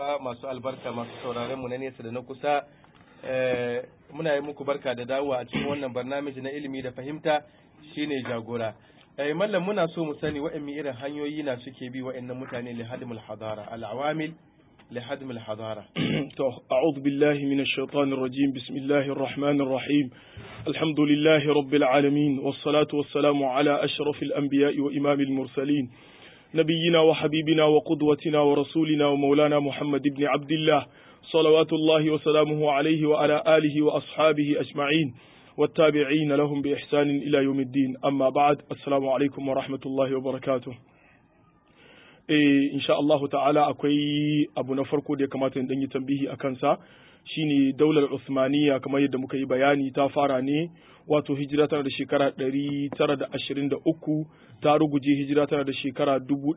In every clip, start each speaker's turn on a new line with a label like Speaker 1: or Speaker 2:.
Speaker 1: masu albarka masu sauraron mu na nesa da na kusa muna yi muku barka da dawowa a cikin wannan barnamiji na ilimi da fahimta shine jagora eh mallam muna so mu sani wa'anne irin hanyoyi na suke bi wa'annan mutane li hadmul hadara al awamil li hadmul hadara
Speaker 2: to a'udhu billahi minash shaitanir rajim bismillahir rahmanir rahim alhamdulillahi rabbil alamin was salatu was salamu ala ashrafil anbiya'i wa imamil mursalin نبينا وحبيبنا وقدوتنا ورسولنا ومولانا محمد بن عبد الله صلوات الله وسلامه عليه وعلى آله وأصحابه أجمعين والتابعين لهم بإحسان إلى يوم الدين أما بعد السلام عليكم ورحمة الله وبركاته إيه إن شاء الله تعالى أكوي أبو نفركو دي كما تندني تنبيه أكنسا shine daular Usmaniya kamar yadda muka yi bayani ta fara ne wato hijira tana da shekara 923 ta ruguje hijira tana da shekara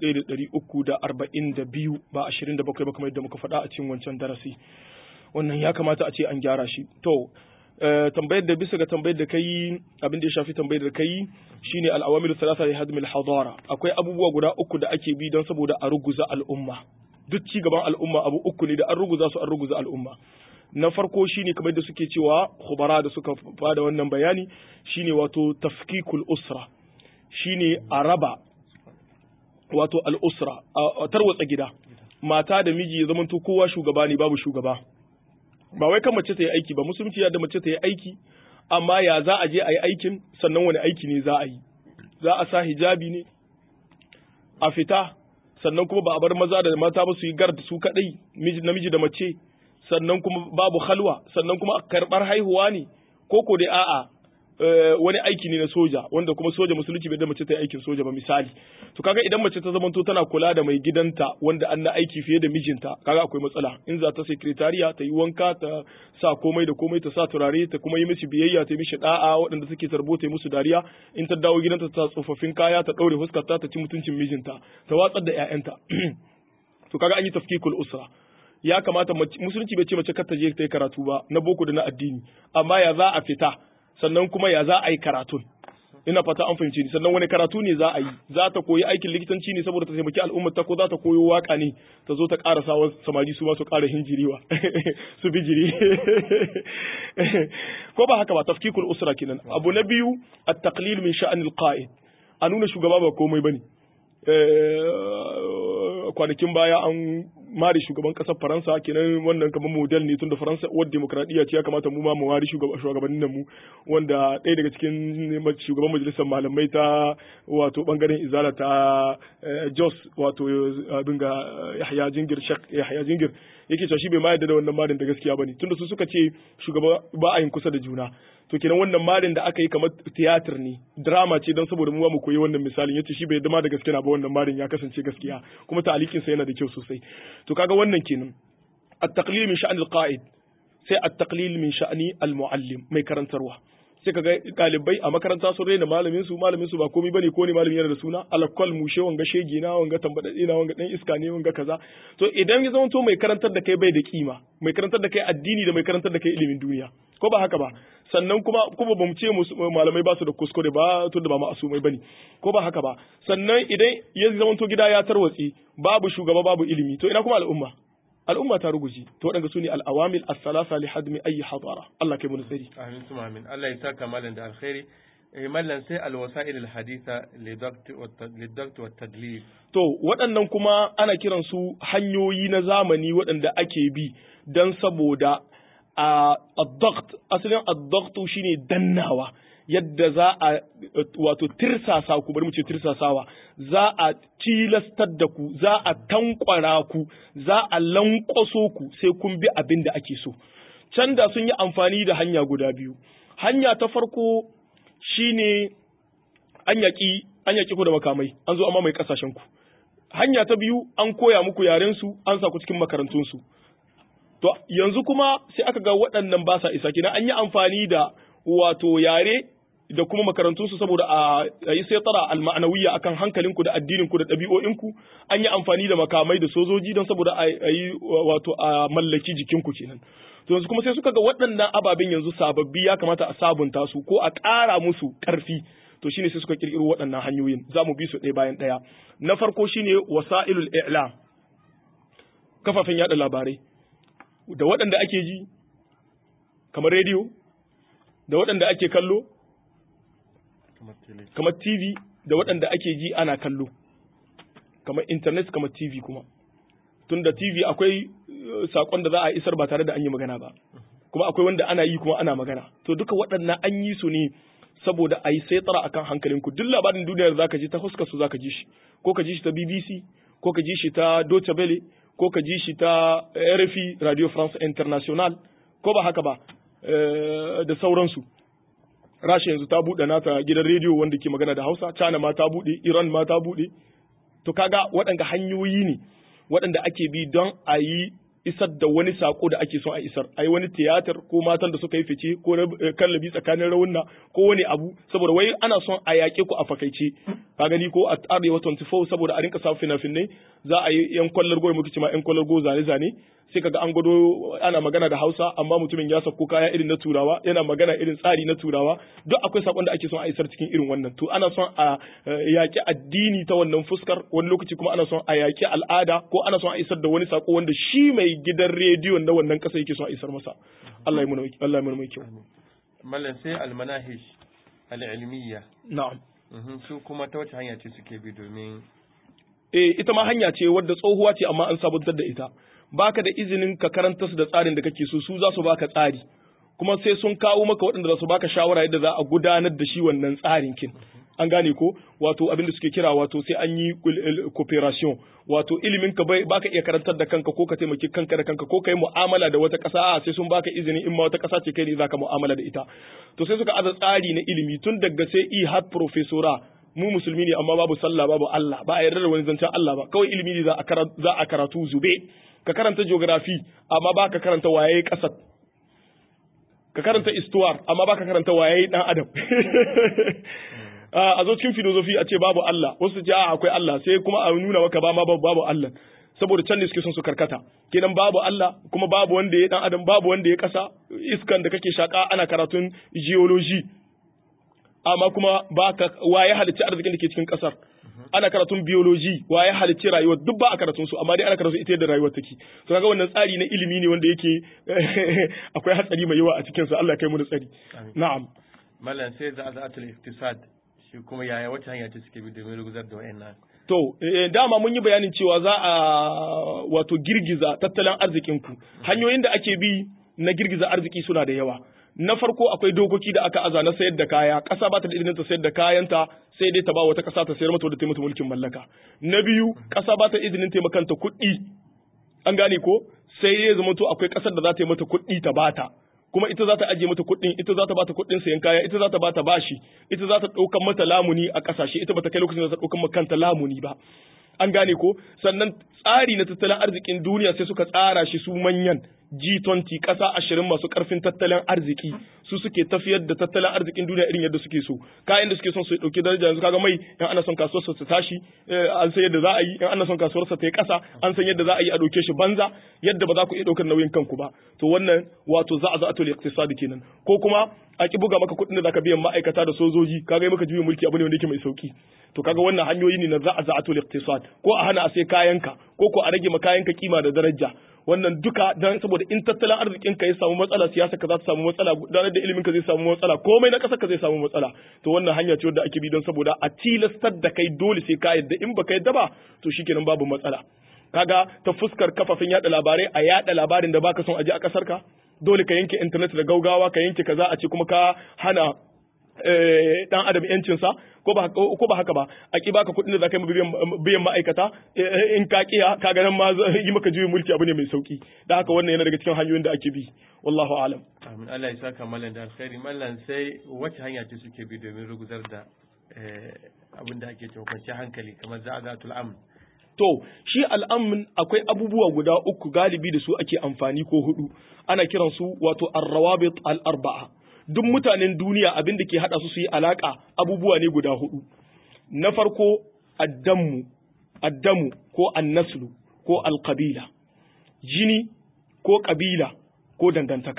Speaker 2: 1342 ba 27 ba kamar yadda muka faɗa a cikin wancan darasi wannan ya kamata a ce an gyara shi to tambayar da bisa ga tambayar da kai abin da ya shafi tambayar da kai shine al-awamil thalatha li hadm al-hadara akwai abubuwa guda uku da ake bi don saboda a ruguza al'umma duk ci gaban al'umma abu uku ne da an ruguza su an ruguza al'umma na farko shine kamar da suke cewa khubara da suka fada wannan bayani shine wato tafkikul usra shine a raba wato al'usra a tarwatsa gida mata da miji ya zamanto kowa shugaba ne babu shugaba ba wai kan mace ta yi aiki ba musulunci ya da mace ta yi aiki amma ya za a je a yi aikin sannan wani aiki ne za a yi za a sa hijabi ne a fita sannan kuma ba a bar maza da mata ba su yi gard su kadai namiji da mace sannan kuma babu halwa sannan kuma karbar haihuwa ne ko ko dai a'a wani aiki ne na soja wanda kuma soja musulunci bai da mace ta yi aikin soja ba misali to kaga idan mace ta zamanto tana kula da mai gidanta wanda an na aiki fiye da mijinta kaga akwai matsala in za ta sekretariya ta yi wanka ta sa komai da komai ta sa turare ta kuma yi mishi biyayya ta yi mishi da'a waɗanda suke tarbo ta yi musu dariya in ta dawo gidanta ta tsofaffin kaya ta ɗaure fuskarta ta ci mutuncin mijinta ta watsar da 'ya'yanta to kaga an yi tafkikul usra ya kamata musulunci bai ce mace kar ta je ta yi karatu ba na boko da na addini amma ya za a fita sannan kuma ya za a yi karatun ina fata an fahimci ni sannan wani karatu ne za a yi za ta koyi aikin likitanci ne saboda ta taimaki al'ummar ta ko za ta koyo waka ne ta zo ta ƙara sawa samari su ma su ƙara hinjiriwa su bijiri ko ba haka ba tafkikul usra kenan abu na biyu at-taqlil min sha'anil qa'id a nuna shugaba ba komai bane kwanakin baya an mari shugaban kasar faransa kenan wannan kamar model ne tun da faransa wadda demokradiyya ce ya kamata mu ma mu wari shugabannin mu wanda ɗaya daga cikin shugaban majalisar malamai ta wato bangaren izala ta jos wato abin ga yahya jingir shak yahya jingir yake cewa shi bai ma yarda da wannan marin da gaskiya bane tunda su suka ce shugaba ba a yin kusa da juna to kenan wannan marin da aka yi kamar tiyatir ne drama ce don saboda mu mu koyi wannan misalin yace shi bai yadda ma da gaskiya ba wannan marin ya kasance gaskiya kuma ta'alikin sa yana da kyau sosai to kaga wannan kenan at-taqlil min sha'ni al-qa'id sai at-taqlil min sha'ni al-muallim mai karantarwa sai kaga dalibai a makaranta sun raina malamin su malamin su ba komai bane ko ne malamin yana da suna alakwal mushe wanga shege na wanga tambadade na wanga dan iska ne wanga kaza to idan ya zama to mai karantar da kai bai da kima mai karantar da kai addini da mai karantar da kai ilimin duniya ko ba haka ba sannan kuma kuma ba mu ce malamai ba su da kuskure ba tun da ba ma'asumai bane ko ba haka ba sannan idan ya zama to gida ya tarwatsi babu shugaba babu ilimi to ina kuma al'umma al'umma ta ruguji to waɗanda su ne al'awamil as-salasa li hadmi ayi hadara Allah kai mu nasari
Speaker 1: amin tuma amin Allah ya saka malan da alkhairi eh mallan sai alwasa'il alhaditha lidakt wa tadlil
Speaker 2: to waɗannan kuma ana kiran su hanyoyi na zamani waɗanda ake bi dan saboda a ad-dagt asalin ad-dagt shine dannawa yadda za a wato tirsasa ku bari mu ce tirsasawa za a tilastar da ku za a tankwara ku za a lankwaso ku sai kun bi abin da ake so can da sun yi amfani da hanya guda biyu hanya ta farko shine an yaƙi an yaƙi ku da makamai an zo amma mai kasashen ku hanya ta biyu an koya muku yaren su an sa ku cikin makarantun su to yanzu kuma sai aka ga waɗannan ba sa isa kina an yi amfani da wato yare da kuma makarantunsu saboda a yi sai tsara alma'anawiyya akan hankalinku da addininku da ɗabi'o'inku an yi amfani da makamai da sojoji don saboda a yi wato a mallaki jikinku kenan to yanzu kuma sai suka ga waɗannan ababen yanzu sababbi ya kamata a sabunta su ko a ƙara musu ƙarfi to shine sai suka kirkiro waɗannan hanyoyin za mu bi su ɗaya bayan ɗaya na farko shine wasa'ilul i'lam kafafen yada labarai da waɗanda ake ji kamar rediyo da waɗanda ake kallo kamar TV da waɗanda ake ji ana kallo kamar internet kamar TV kuma tunda TV akwai sakon da za a isar ba tare da an yi magana ba kuma akwai wanda ana yi kuma ana magana to duka waɗannan an yi su ne saboda a yi saitara akan hankalinku duk labarin duniyar za ka ji ta huskar su za ka ji shi ko ka ji shi ta BBC ko ka ji shi ta Deutsche Welle ko ka ji shi ta RFI Radio France International ko ba haka ba da sauransu Rasha yanzu ta buɗe nata gidan rediyo wanda ke magana da Hausa China ma ta buɗe Iran ma ta buɗe to kaga waɗanda hanyoyi ne waɗanda ake bi don a yi isar da wani sako da ake son a isar a yi wani tiyatar ko matan da suka yi fice ko kallabi tsakanin rawunna ko wani abu saboda wai ana son a yaƙe ku a fakaice ka gani ko a arewa 24 saboda a rinka sa fina-finai za a yi yan kwallar goyi muke ma yan kwallar go zane-zane sai kaga an gwado ana magana da Hausa amma mutumin ya sako kaya irin na Turawa yana magana irin tsari na Turawa duk akwai sakon da ake son a isar cikin irin wannan to ana son a yaƙi addini ta wannan fuskar wani lokaci kuma ana son a yaƙi al'ada ko ana son a isar da wani sako wanda shi mai gidan rediyon na wannan ƙasa yake son a isar masa Allah ya muna Allah ya muna mai kyau
Speaker 1: mallan sai almanahish al'ilmiyya
Speaker 2: na'am
Speaker 1: su kuma ta wace hanya ce suke bi domin
Speaker 2: eh ita ma hanya ce wadda tsohuwa ce amma an sabuntar da ita baka da izinin ka karanta su da tsarin da kake so su za su baka tsari kuma sai sun kawo maka waɗanda za su baka shawara yadda za a gudanar da shi wannan tsarin kin an gane ko wato abin da suke kira wato sai an yi cooperation wato ilimin ka bai baka iya karantar da kanka ko ka taimaki kanka da kanka ko kai mu'amala da wata ƙasa a sai sun baka izini in ma wata ƙasa ce kai ne zaka mu'amala da ita to sai suka aza tsari na ilimi tun daga sai i har professora mu musulmi ne amma babu sallah babu Allah ba a yarda da wani zancen Allah ba kawai ilimi ne za a karatu zube ka karanta geography amma ba ka karanta waye kasar ka karanta istuwar amma ba ka karanta waye dan adam a zo cikin filozofi a ce babu Allah wasu ce a akwai Allah sai kuma a nuna maka ba ma babu Allah saboda can ne suke son su karkata kenan babu Allah kuma babu wanda ya dan adam babu wanda ya kasa iskan da kake shaka ana karatun geology amma kuma baka waye halicci arzikin da ke cikin kasar ana karatun biology waye halicci rayuwar duk ba a karatun su amma dai ana karatun ita yadda rayuwar take to kaga wannan tsari na ilimi ne wanda yake akwai hatsari mai yawa a cikin sa Allah kai mu da tsari na'am
Speaker 1: mallan sai za za'atul iktisad shi kuma yaya wata hanya ce suke bi domin ruguzar da wayannan
Speaker 2: to dama mun yi bayanin cewa za a wato girgiza tattalin arzikin ku hanyoyin da ake bi na girgiza arziki suna da yawa na farko akwai dokoki da aka aza na sayar da kaya ƙasa ba ta da izinin ta sayar da kayanta sai dai ta ba wata ƙasa ta sayar mata wadda ta mata mulkin mallaka na biyu ƙasa ba ta izinin taimakanta kuɗi an gane ko sai ya zama to akwai ƙasar da za ta yi mata kuɗi ta bata kuma ita za ta ajiye mata kuɗin ita za ta bata kuɗin sayan kaya ita za ta bata bashi ita za ta ɗaukan mata lamuni a ƙasashe ita bata kai lokacin da ta ɗaukan ma kanta lamuni ba an gane ko sannan tsari na tattalin arzikin duniya sai suka tsara shi su manyan G20 ƙasa ashirin masu ƙarfin tattalin arziki su suke tafiyar da tattalin arzikin duniya irin yadda suke so kayan da suke son su ɗauki daraja yanzu kaga mai in ana son kasuwarsa ta tashi an san yadda za a yi in ana son kasuwarsa ta yi ƙasa an san yadda za a yi a ɗauke shi banza yadda ba za ku iya ɗaukar nauyin kanku ba to wannan wato za a za a tole iktisadi kenan ko kuma a ki buga maka kuɗin da zaka biyan ma'aikata da sojoji kaga maka juyin mulki abu ne wanda yake mai sauki to kaga wannan hanyoyi ne na za a za a tole iktisad ko a hana a sai kayanka ko ko a rage ma kayanka kima da daraja wannan duka dan saboda in tattalin arzikin ka ya samu matsala siyasa ka za ta samu matsala gudanar da ilimin ka zai samu matsala komai na ƙasar ka zai samu matsala to wannan hanya ce wadda ake bi don saboda a tilastar da kai dole sai ka yadda in baka yadda ba to shikenan babu matsala kaga ta fuskar kafafen yada labarai a yada labarin da baka son aje a kasar ka dole ka yanke internet da gaugawa ka yanke kaza a ce kuma ka hana dan adam yancinsa ko ba ko ba haka ba a ki baka kuɗin da zaka yi biyan ma'aikata in ka kiya ka ga nan ma yi maka juyin mulki abu ne mai sauki da haka wannan yana daga cikin hanyoyin da ake bi wallahu alam
Speaker 1: amin Allah ya saka mallan da alkhairi mallan sai wace hanya ce suke bi domin ruguzar da abin da ake cewa kwanciyar hankali kamar za'azatul amn
Speaker 2: To, shi al'amun akwai abubuwa guda uku galibi da su ake amfani ko hudu, ana kiransu wato arrawabit al'arba'a. Duk mutanen duniya abin da ke haɗa su su yi alaƙa abubuwa ne guda hudu. Na farko, addamu, addamu ko annaslu ko alƙabila, jini ko ƙabila ko dangantaka.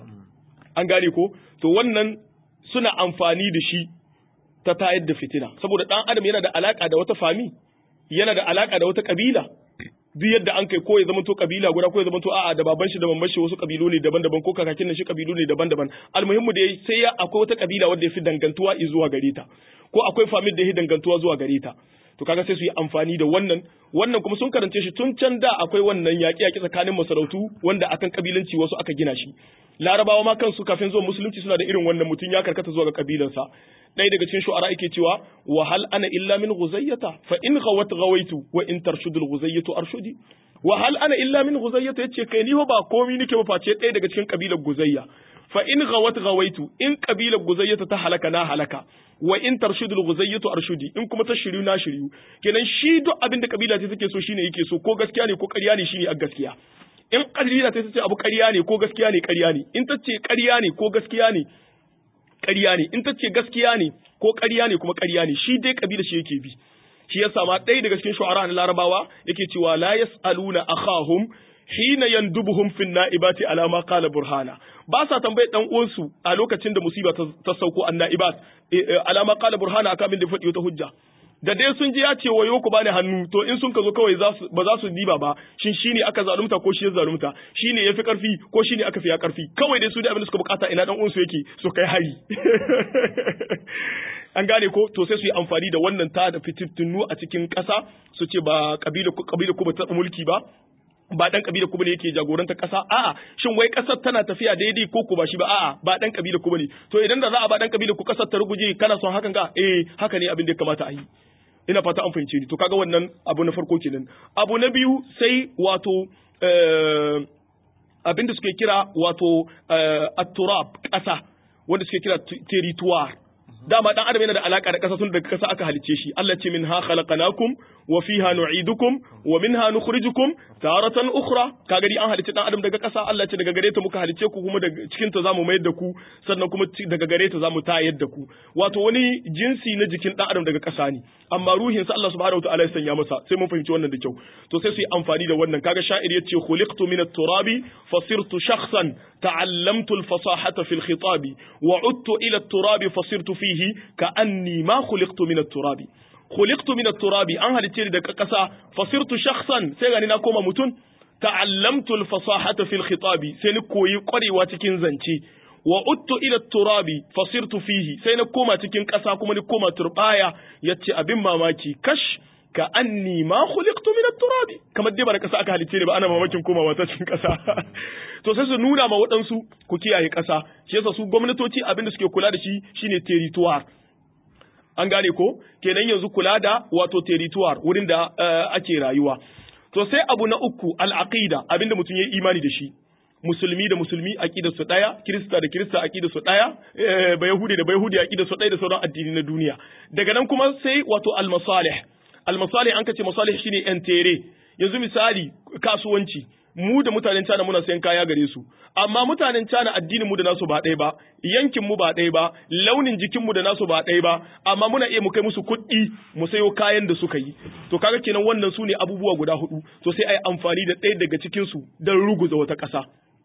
Speaker 2: An gane ko? To, wannan suna amfani da shi ta tayar da fitina, saboda ɗan adam yana da alaƙa da wata fami. yana da alaka da wata kabila duk yadda an kai ko ya zama to kabila guda ko ya zama to a'a da baban shi da mamman shi wasu kabilu ne daban-daban ko kakakin shi kabilu ne daban-daban almuhimmu da sai ya akwai wata kabila wadda ya fi dangantuwa zuwa gare ta ko akwai famil da ya fi dangantuwa zuwa gare ta to kaga sai su yi amfani da wannan wannan kuma sun karance shi tun can da akwai wannan yaƙi yaƙi tsakanin masarautu wanda akan kabilanci wasu aka gina shi larabawa ma kansu kafin zuwa musulunci suna da irin wannan mutum ya karkata zuwa ga kabilansa ɗaya daga cikin shu'ara yake cewa wa hal ana illa min ghuzayyata fa in ghawat ghawaitu wa in tarshudul ghuzayyatu arshudi wa hal ana illa min ghuzayyata yace kai ni ba komi nake ba face ɗaya daga cikin kabilar guzayya fa in ghawat ghawaitu in kabilar guzayyata ta halaka na halaka wa in tarshudul guzayyatu arshudi in kuma ta shiryu na shiryu kenan shi duk abin da kabila ta take so shine yake so ko gaskiya ne ko ƙarya ne shine a gaskiya in kabila ta ce abu ƙarya ne ko gaskiya ne ƙarya ne in ta ce ƙarya ne ko gaskiya ne ƙarya ne in ta ce gaskiya ne ko ƙarya ne kuma ƙarya ne shi dai kabila shi yake bi shi yasa ma ɗaya daga cikin shu'ara na larabawa yake cewa la yas'aluna akhahum hina yandubuhum fin na'ibati ala ma qala burhana ba sa tambayar dan uwansu a lokacin da musiba ta sauko an na'ibat ala ma qala burhana aka min da faɗi wata hujja da dai sun ji ya ce wayo ku bani hannu to in sun ka zo kawai ba za su diba ba shin shine aka zalunta ko shi ya zalunta shine yafi karfi ko shine aka fi ya karfi kawai dai su da abin da suka bukata ina dan uwansu yake su kai hari an gane ko to sai su yi amfani da wannan ta da fitittunu a cikin ƙasa su ce ba kabila kabila ku ba ta mulki ba ba dan kabila ku bane yake jagoranta kasa a'a shin wai kasar tana tafiya daidai ko ku ba shi ba a'a ba dan kabila ku bane to idan da za a ba dan kabila ku kasar ta ruguje kana son hakan ga eh haka ne abin da ya kamata a yi ina fata an fahimce ni to kaga wannan abu na farko kenan abu na biyu sai wato abin da suke kira wato at-turab kasa wanda suke kira territoire dama dan adam yana da alaka da kasa tun daga kasa aka halice shi Allah ce minha khalaqnakum wa fiha nu'idukum wa minha nukhrijukum taratan ukhra kaga dai an halice dan adam daga kasa Allah ce daga gare ta muka halice ku kuma daga cikin ta zamu mayar da ku sannan kuma daga gare ta zamu tayar da ku wato wani jinsi na jikin dan adam daga kasa ne amma ruhin sa Allah subhanahu wataala ya sanya masa sai mun fahimci wannan da kyau to sai su yi amfani da wannan kaga sha'ir yace khuliqtu min at-turabi fasirtu shakhsan ta'allamtu al-fasahata fi al-khitabi wa udtu ila at-turabi fasirtu fihi ka'anni ma khuliqtu min at-turabi khuliqtu min at-turabi an halice ni daga kasa fasirtu shakhsan sai gani na koma mutun ta'allamtu al-fasahata fi al-khitabi sai ni koyi kwarewa cikin zance wa uttu ila turabi fasirtu fihi sai na koma cikin ƙasa kuma ni koma turbaya yace abin mamaki kash ka anni ma khuliqtu min turabi kamar dai ba da ƙasa aka halice ne ba ana mamakin komawa ta cikin ƙasa to sai su nuna ma waɗansu ku kiyaye ƙasa shi yasa su gwamnatoci abin da suke kula da shi shine territoire an gane ko kenan yanzu kula da wato territoire wurin da ake rayuwa to sai abu na uku al-aqida abinda mutum ya imani da shi musulmi da musulmi aqidar su daya kirista da kirista aqidar su daya ba yahudi da ba yahudi aqidar su daya da sauran addini na duniya daga nan kuma sai wato al-masalih al-masalih an kace masalih shine yan tere yanzu misali kasuwanci mu da mutanen China muna sayan kaya gare su amma mutanen China addinin mu da nasu ba ɗaya ba yankin mu ba ɗaya ba launin jikin mu da nasu ba ɗaya ba amma muna iya mu kai musu kuɗi mu sayo kayan da suka yi to kaga kenan wannan su ne abubuwa guda hudu to sai ai amfani da ɗaya daga cikin su don ruguza wata ƙasa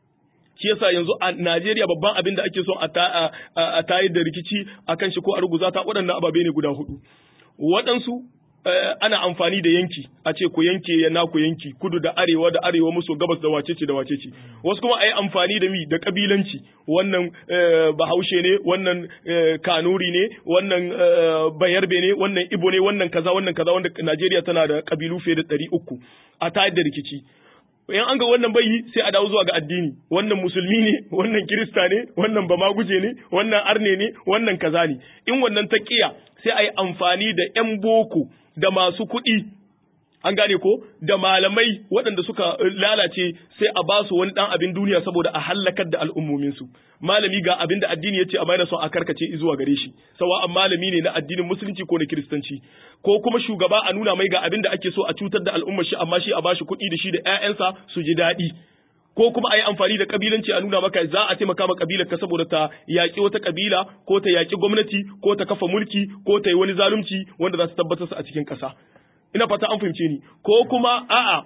Speaker 2: shi yasa yanzu a Najeriya babban abin da ake son a tayar da rikici akan shi ko a ruguza ta waɗannan ababe ne guda hudu waɗansu ana amfani da yanki a ce ku yanke ya naku yanki kudu da arewa da arewa maso gabas da wacece da wacece wasu kuma a yi amfani da mi da kabilanci wannan bahaushe ne wannan kanuri ne wannan bayarbe ne wannan ibo ne wannan kaza wannan kaza wanda najeriya tana da kabilu fiye da ɗari uku a tayar da rikici in an ga wannan bai sai a dawo zuwa ga addini wannan musulmi ne wannan kirista ne wannan bamaguje ne wannan arne ne wannan kaza ne in wannan taqiya sai a yi amfani da yan boko da masu kuɗi an gane ko da malamai waɗanda suka lalace sai a ba su wani ɗan abin duniya saboda a hallakar da al'ummominsu malami ga abin da addini ya ce a maina son a karkace zuwa gare shi sawa malami ne na addinin musulunci ko na kiristanci ko kuma shugaba a nuna mai ga abin da ake so a cutar da al'ummar shi amma shi a bashi kuɗi da shi da ƴaƴansa su ji daɗi ko kuma a yi amfani da kabilanci a nuna maka za a taimaka ma kabilar ka saboda ta yaƙi wata kabila ko ta yaƙi gwamnati ko ta kafa mulki ko ta yi wani zalunci wanda za su tabbatar su a cikin ƙasa ina fata an fahimce ni ko kuma a'a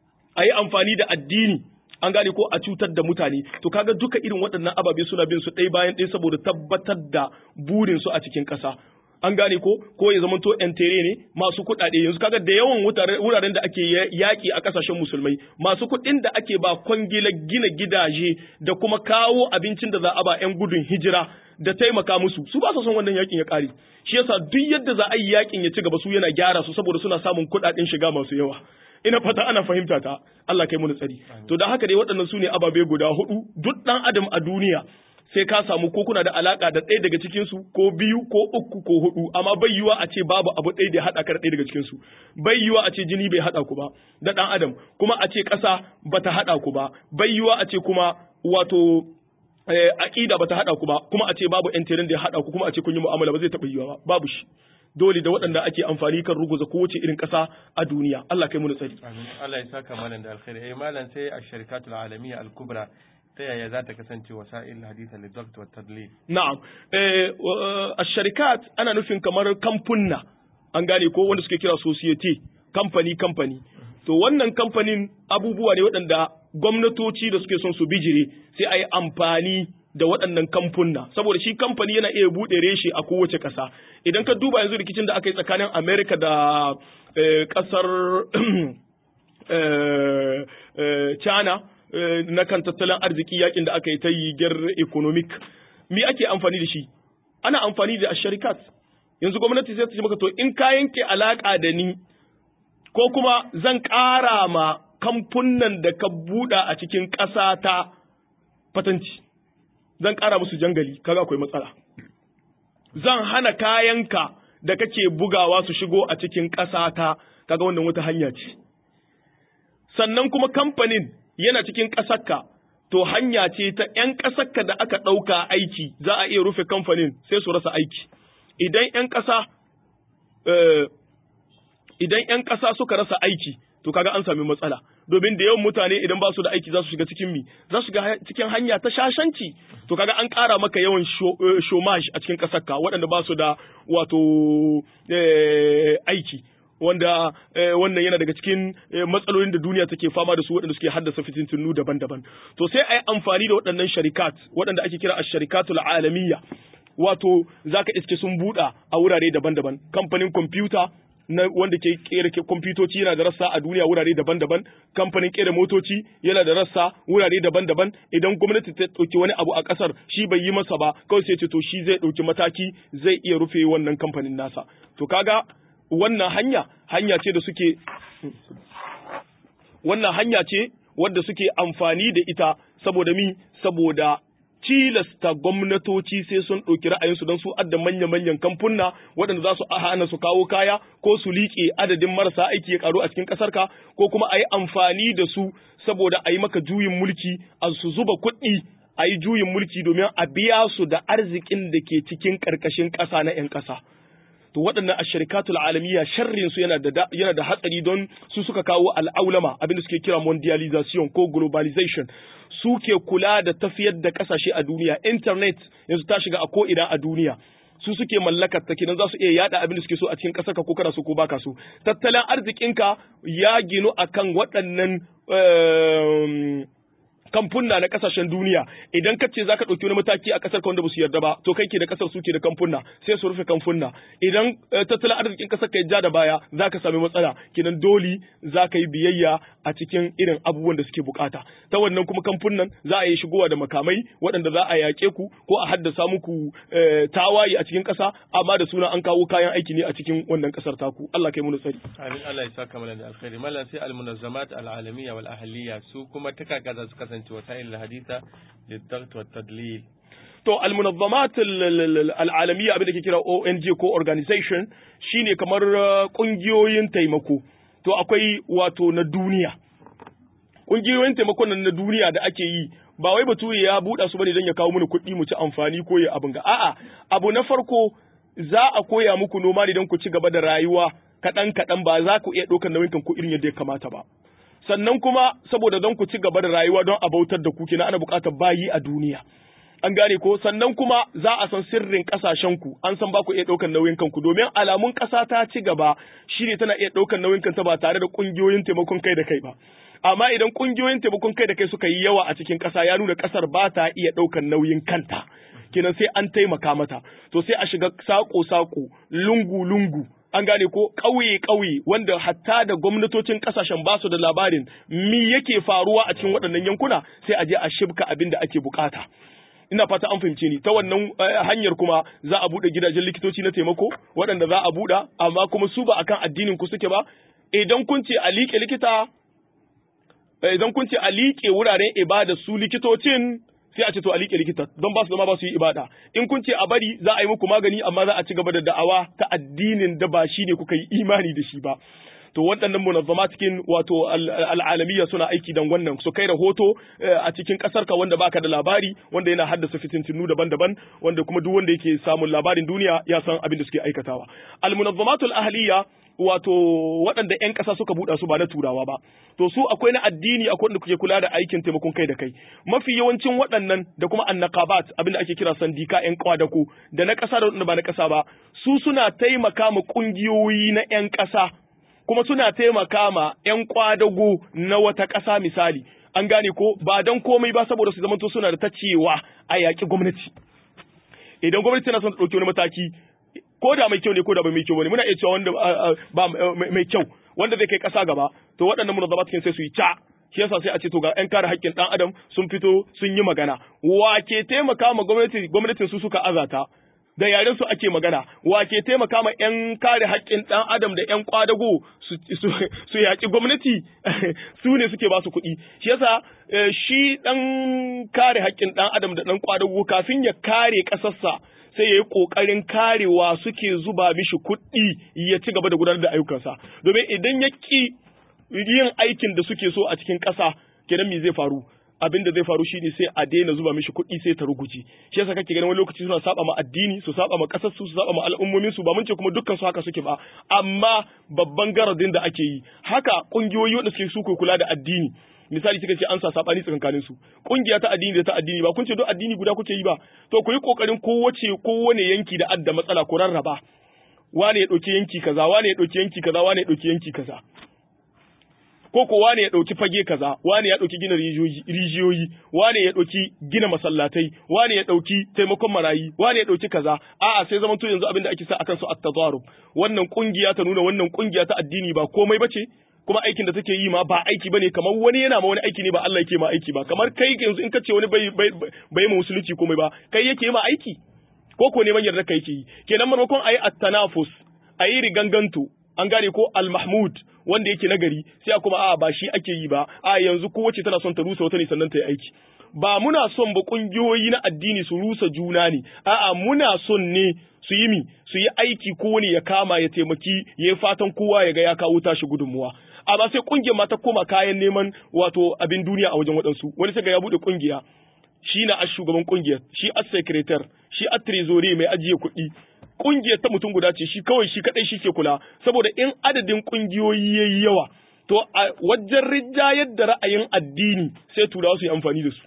Speaker 2: a yi amfani da addini an gane ko a cutar da mutane to kaga duka irin waɗannan ababe suna bin su ɗaya bayan ɗaya saboda tabbatar da burin su a cikin ƙasa an gane ko ko ya zamanto entere ne masu kuɗaɗe yanzu kaga da yawan wuraren da ake yaƙi a ƙasashen musulmai masu kuɗin da ake ba kwangilar gina gidaje da kuma kawo abincin da za a ba 'yan gudun hijira da taimaka musu su ba su son wannan yakin ya ƙare shi yasa duk yadda za a yi yakin ya ci gaba su yana gyara su saboda suna samun kuɗaɗen shiga masu yawa ina fata ana fahimta ta Allah kai mu tsari to da haka dai waɗannan su ne ababe guda hudu duk ɗan adam a duniya sai ka samu ko kuna da alaka da ɗaya daga cikin su ko biyu ko uku ko hudu amma bai yiwa a ce babu abu ɗaya da ya haɗa ka da ɗaya daga cikin su bai yiwa a ce jini bai haɗa ku ba da ɗan adam kuma a ce ƙasa bata haɗa ku ba bai yiwa a ce kuma wato aƙida bata haɗa ku ba kuma a ce babu ƴan da ya haɗa ku kuma a ce kun yi mu'amala ba zai taɓa yiwa ba babu shi dole da waɗanda ake amfani kan ruguza kowace irin ƙasa a duniya Allah kai mu tsari
Speaker 1: amin Allah ya saka malam da alkhairi eh malam sai a sharikatul alamiyya al-kubra ta yaya za ta kasance wasa'il hadith al-dabt wa tadlil
Speaker 2: na'am eh ash-sharikat ana nufin kamar kamfunna an gane ko wanda suke kira society company company to wannan kamfanin abubuwa ne waɗanda gwamnatoci da suke son su bijire sai a yi amfani da waɗannan kamfunna saboda shi kamfani yana iya buɗe reshe a kowace ƙasa idan ka duba yanzu rikicin da aka yi tsakanin america da ƙasar china na kan tattalin arziki yakin da aka yi ta yi ger economic me ake amfani da shi ana amfani da sharikat yanzu gwamnati zai ce maka to in ka yanke alaka da ni ko kuma zan ƙara ma kamfunan da ka buɗa a cikin ƙasa ta fatanci zan ƙara musu jangali kaga akwai matsala zan hana kayanka da kake bugawa su shigo a cikin ƙasa ta kaga wannan wata hanya ce sannan kuma kamfanin yana cikin ƙasarka to hanya ce ta ‘yan ƙasarka da aka ɗauka aiki za a iya rufe kamfanin sai su rasa aiki idan ‘yan ƙasa idan ‘yan ƙasa suka rasa aiki to kaga an sami matsala domin da yawan mutane idan ba su da aiki za su shiga cikin mi za su shiga cikin hanya ta shashanci to kaga an ƙara maka yawan shomaj a cikin ƙasarka waɗanda ba su da wato aiki wanda wannan yana daga cikin matsalolin da duniya take fama da su waɗanda suke haddasa fitintunu daban-daban to sai a yi amfani da waɗannan sharikat waɗanda ake kira a sharikatul alamiyya wato zaka iske sun buɗa a wurare daban-daban kamfanin kwamfuta na wanda ke kera kwamfutoci yana da rassa a duniya wurare daban-daban kamfanin kera motoci yana da rassa wurare daban-daban idan gwamnati ta ɗauki wani abu a ƙasar shi bai yi masa ba kawai sai ce to shi zai ɗauki mataki zai iya rufe wannan kamfanin nasa to kaga wannan hanya hanya ce da suke wannan hanya ce wadda suke amfani da ita saboda mi saboda tilasta gwamnatoci sai sun ɗauki ra'ayinsu don su adda manya-manyan kamfunna waɗanda za su hana su kawo kaya ko su liƙe adadin marasa aiki ya ƙaru a cikin ƙasarka ko kuma a yi amfani da su saboda a yi maka juyin mulki a su zuba kuɗi a yi juyin mulki domin a biya su da arzikin da ke cikin ƙarƙashin ƙasa na 'yan ƙasa. to waɗannan ashirikatul alamiya sharrin su yana da yana da hatsari don su suka kawo al'aulama abin da suke kira mondialization ko globalization suke kula da tafiyar da kasashe a duniya internet yanzu ta shiga a ko ina a duniya su suke mallakar ta kenan za su iya yada abin da suke so a cikin kasar ka ko kana so ko baka so tattalin arzikinka ya ginu akan waɗannan kamfunna na kasashen duniya idan ka ce zaka ɗauki wani mataki a kasar ka wanda ba su yarda ba to kai ke da kasar su ke da kamfunna sai su rufe kamfunna idan tattalin arzikin kasar ka ja da baya zaka sami matsala kenan dole zaka yi biyayya a cikin irin abubuwan da suke bukata ta wannan kuma kamfunnan za a yi shigowa da makamai waɗanda za a yaƙe ku ko a haddasa muku tawaye a cikin ƙasa amma da suna an kawo kayan aiki ne a cikin wannan ƙasar taku Allah kai mu tsari
Speaker 1: amin Allah ya saka mana da alkhairi mallan sai al-munazzamat al-alamiyya wal ahliyya su kuma ta kaka za su kasance وسائل الحديثة للضغط والتدليل
Speaker 2: to almunazzamat al'alamiya abin da ke kira ONG ko organization shine kamar kungiyoyin taimako to akwai wato na duniya kungiyoyin taimakon nan na duniya da ake yi ba wai bature ya buɗa su bane don ya kawo mana kuɗi mu ci amfani ko ya abin ga a'a abu na farko za a koya muku noma ne don ku ci gaba da rayuwa kaɗan kaɗan ba za ku iya ɗaukar nauyin kanku irin yadda ya kamata ba sannan kuma saboda don ku ci gaba da rayuwa don a bautar da ku kenan ana buƙatar bayi a duniya an gane ko sannan kuma za a san sirrin ƙasashen ku an san ba ku iya ɗaukar nauyin kanku domin alamun ƙasa ta ci gaba shine tana iya ɗaukar nauyin kanta ba tare da ƙungiyoyin taimakon kai da kai ba amma idan kungiyoyin taimakon kai da kai suka yi yawa a cikin ƙasa ya nuna ƙasar ba ta iya ɗaukar nauyin kanta kenan sai an taimaka mata to sai a shiga sako-sako lungu-lungu an gane ko ƙauye-ƙauye wanda hatta da gwamnatocin ƙasashen ba su da labarin mi yake faruwa a cikin waɗannan yankuna sai a je a shibka abin da ake bukata ina fata an fahimce ni ta wannan hanyar kuma za a buɗe gidajen likitoci na taimako waɗanda za a buɗe amma kuma su ba akan addinin ku suke ba idan kun ce a liƙe likita idan kun ce a liƙe wuraren ibada su likitocin sai a ce to a liƙe likita don ba su zama ba su yi ibada in kun ce a bari za a yi muku magani amma za a ci gaba da da'awa ta addinin da ba shi ne kuka yi imani da shi ba to waɗannan munazzama cikin wato al'alamiya suna aiki dan wannan su kai rahoto a cikin ƙasar ka wanda baka da labari wanda yana haddasa fitintinu daban-daban wanda kuma duk wanda yake samun labarin duniya ya san abin da suke aikatawa al munazzamatul ahliya wato waɗanda 'yan ƙasa suka buɗa su ba na turawa ba to su akwai na addini akwai wanda kuke kula da aikin taimakon kai da kai mafi yawancin waɗannan da kuma annaqabat abin da ake kira sandika 'yan kwadako da na ƙasa da wanda ba na ƙasa ba su suna taimaka ma ƙungiyoyi na 'yan ƙasa kuma suna taimaka ma 'yan kwadago na wata ƙasa misali an gane ko ba don komai ba saboda su zamanto suna da ta cewa a yaƙi gwamnati idan gwamnati tana son ta ɗauki wani mataki ko da mai kyau ne ko da bai mai kyau bane muna iya cewa wanda ba mai kyau wanda zai kai kasa gaba to waɗannan munazzamat cikin sai su yi ca shi yasa sai a ce to ga ƴan kare haƙƙin ɗan adam sun fito sun yi magana wa ke taimaka ma gwamnati gwamnatin su suka azata da yaren su ake magana wa ke taimaka ma ƴan kare haƙƙin ɗan adam da ƴan kwadago su yaƙi gwamnati su ne suke ba su kuɗi shi yasa shi ɗan kare haƙƙin ɗan adam da ɗan kwadago kafin ya kare ƙasarsa sai ya yi ƙoƙarin karewa suke zuba mishi kuɗi ya ci gaba da gudanar da ayyukansa domin idan ya ƙi yin aikin da suke so a cikin ƙasa kenan me zai faru abin da zai faru shine sai a daina zuba mishi kuɗi sai ta ruguji shi yasa kake ganin wani lokaci suna saba ma addini su saba ma ƙasar su su saba ma al'ummomin su ba mun ce kuma dukkan su haka suke ba amma babban garadin da ake yi haka ƙungiyoyi wanda suke su kula da addini misali kika ce an sa sabani tsakankanin su kungiya ta addini da ta addini ba kun ce duk addini guda kuke yi ba to ku yi kokarin kowace kowane yanki da adda matsala ku rarraba wane ya dauki yanki kaza wane ya dauki yanki kaza wane ya dauki yanki kaza ko ko wane ya dauki fage kaza wane ya dauki gina rijiyoyi wane ya dauki gina masallatai wane ya dauki taimakon marayi wane ya dauki kaza a'a sai zaman to yanzu abin da ake sa akan su at-tazarub wannan kungiya ta nuna wannan kungiya ta addini ba komai bace kuma aikin da take yi ma ba aiki bane kamar wani yana ma wani aiki ne ba Allah yake ma aiki ba kamar kai yanzu in ka ce wani bai bai bai ma musulunci komai ba kai yake ma aiki ko ko neman yarda kai yake yi kenan maimakon ayi at-tanafus ayi riganganto an gane ko al-mahmud wanda yake nagari sai kuma a ba shi ake yi ba a yanzu kowace tana son ta rusa wata ne sannan ta yi aiki ba muna son ba kungiyoyi na addini su rusa juna ne a'a muna son ne su yi mi su yi aiki ko ne ya kama ya taimaki ya yi fatan kowa ya ga ya kawo tashi gudunmuwa amma sai kungiyar ma ta koma kayan neman wato abin duniya a wajen waɗansu wani sai ga ya buɗe kungiya shi na a shugaban kungiyar shi a secretary shi a trezori mai ajiye kuɗi kungiyar ta mutum guda ce shi kawai shi kadai shi ke kula saboda in adadin kungiyoyi yayi yawa to a wajen rijayar da ra'ayin addini sai turawa su yi amfani da su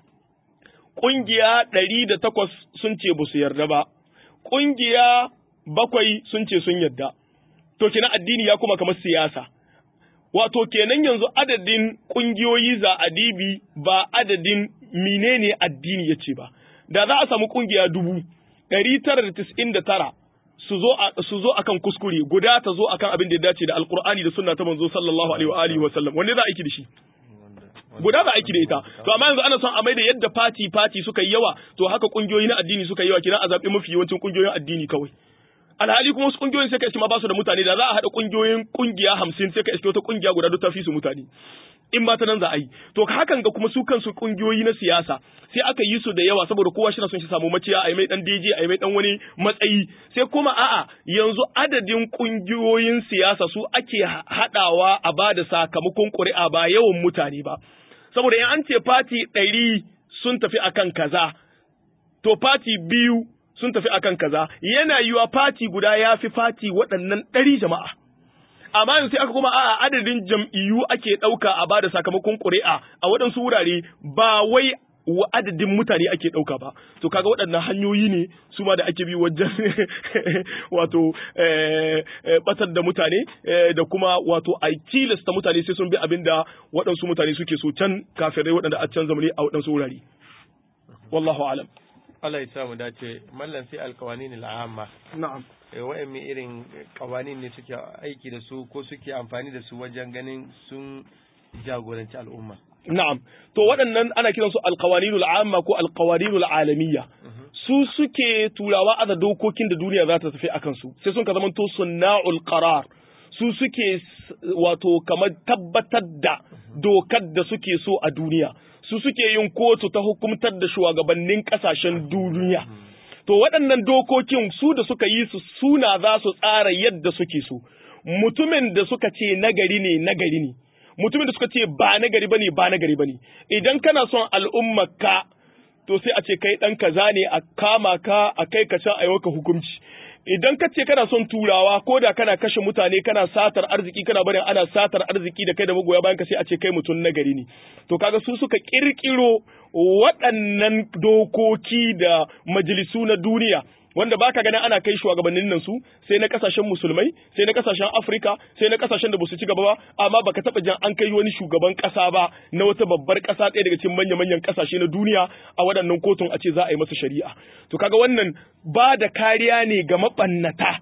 Speaker 2: kungiya ɗari da takwas sun ce ba su yarda ba kungiya bakwai sun ce sun yarda to kenan addini ya kuma kamar siyasa wato kenan yanzu adadin kungiyoyi za adibi ba adadin menene addini ya ce ba da za a samu kungiya dubu ɗari tara da tis'in da tara su zo su zo akan kuskure guda ta zo akan abin da ya dace da alqur'ani da sunna ta manzo sallallahu alaihi wa alihi wa sallam wanne za a aiki da shi guda za a aiki da ita to amma yanzu ana son a mai da yadda fati fati suka yi yawa to haka kungiyoyi na addini suka yi yawa kina a zabi mafi yawancin kungiyoyin addini kawai alhali kuma wasu kungiyoyin sai ka iske ma ba su da mutane da za a haɗa kungiyoyin kungiya hamsin sai ka iske wata kungiya guda duk ta fi su mutane in ma ta nan za a yi to hakan ga kuma su kansu kungiyoyi na siyasa sai aka yi su da yawa saboda kowa shi na son shi samu maciya a yi mai dan DJ a yi mai dan wani matsayi sai kuma a'a yanzu adadin kungiyoyin siyasa su ake haɗawa a ba da sakamakon ƙuri'a ba yawan mutane ba saboda in an ce fati ɗari sun tafi akan kaza to fati biyu sun tafi akan kaza yana yiwa fati guda ya fi fati waɗannan ɗari jama'a amma yanzu sai aka kuma a adadin jam'iyyu ake ɗauka a bada sakamakon ƙuri'a a waɗansu wurare ba wai wa adadin mutane ake ɗauka ba to kaga waɗannan hanyoyi ne su ma da ake bi wajen wato batar da mutane da kuma wato a tilasta mutane sai sun bi abin da waɗansu mutane suke so can kafirai waɗanda a can zamani a waɗansu wurare wallahu alam
Speaker 1: Allah ya samu dace mallan sai alkawanin al'amma
Speaker 2: na'am
Speaker 1: wa'anne irin kawanin ne suke aiki da su ko suke amfani da su wajen ganin sun jagoranci al'umma
Speaker 2: Na'am, to waɗannan ana kiransu alkawaninul amma ko alkawaninul alamiyya. Su suke turawa aza dokokin da duniya za ta tafi a kansu, sai sun ka zama to sunna'ul qarar. Su suke wato kamar tabbatar da dokar da suke so a duniya. Su suke yin kotu ta hukumtar da shugabannin ƙasashen duniya. To waɗannan dokokin su da suka yi su suna za su tsara yadda suke so. Mutumin da suka ce nagari ne nagari ne. mutumin da suka ce ba na gari bane ba na gari bane idan kana son al'ummarka to sai a ce kai dan kaza ne a kama ka a kai ka can a yi hukunci idan ka ce kana son turawa ko da kana kashe mutane kana satar arziki kana barin ana satar arziki da kai da magoya bayan ka sai a ce kai mutum na gari ne to kaga su suka kirkiro waɗannan dokoki da majalisu na duniya wanda baka ganin ana kai shugabannin nan su sai na kasashen musulmai sai na kasashen Afrika sai na kasashen da basu ci gaba ba amma baka taba jan an kai wani shugaban kasa ba na wata babbar kasa ɗaya daga cikin manya manyan kasashe na duniya a waɗannan kotun a ce za a yi masa shari'a to kaga wannan ba da kariya ne ga mabannata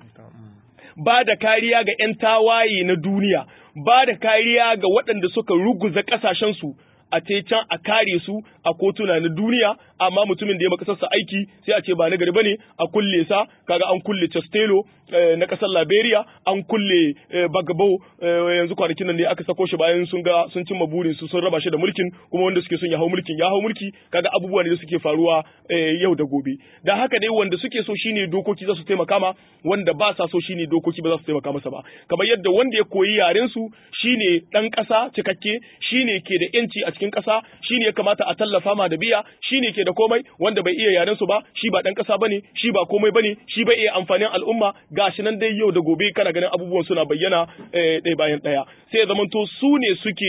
Speaker 2: ba da kariya ga 'yan tawaye na duniya ba da kariya ga waɗanda suka ruguza ƙasashensu a ce can a kare su a kotuna na duniya amma mutumin da ya makasarsa aiki sai a ce ba na gari bane a kulle sa kaga an kulle Castello na kasar Liberia an kulle Bagabo yanzu kwanakin nan ne aka sako shi bayan sun ga sun cimma burin su sun raba shi da mulkin kuma wanda suke son ya hau mulkin ya hau mulki kaga abubuwa ne da suke faruwa yau da gobe da haka dai wanda suke so shine dokoki za su taimaka ma wanda ba sa so shine dokoki ba za su taimaka masa ba kamar yadda wanda ya koyi yaren su shine dan kasa cikakke shine ke da yanci a cikin kasa shine ya kamata a tallafa ma da biya shine ke da komai wanda bai iya yaren su ba shi ba dan kasa bane shi ba komai bane shi bai iya amfanin al'umma gashi nan dai yau da gobe kana ganin abubuwan suna bayyana ɗaya bayan ɗaya sai ya zamanto su ne suke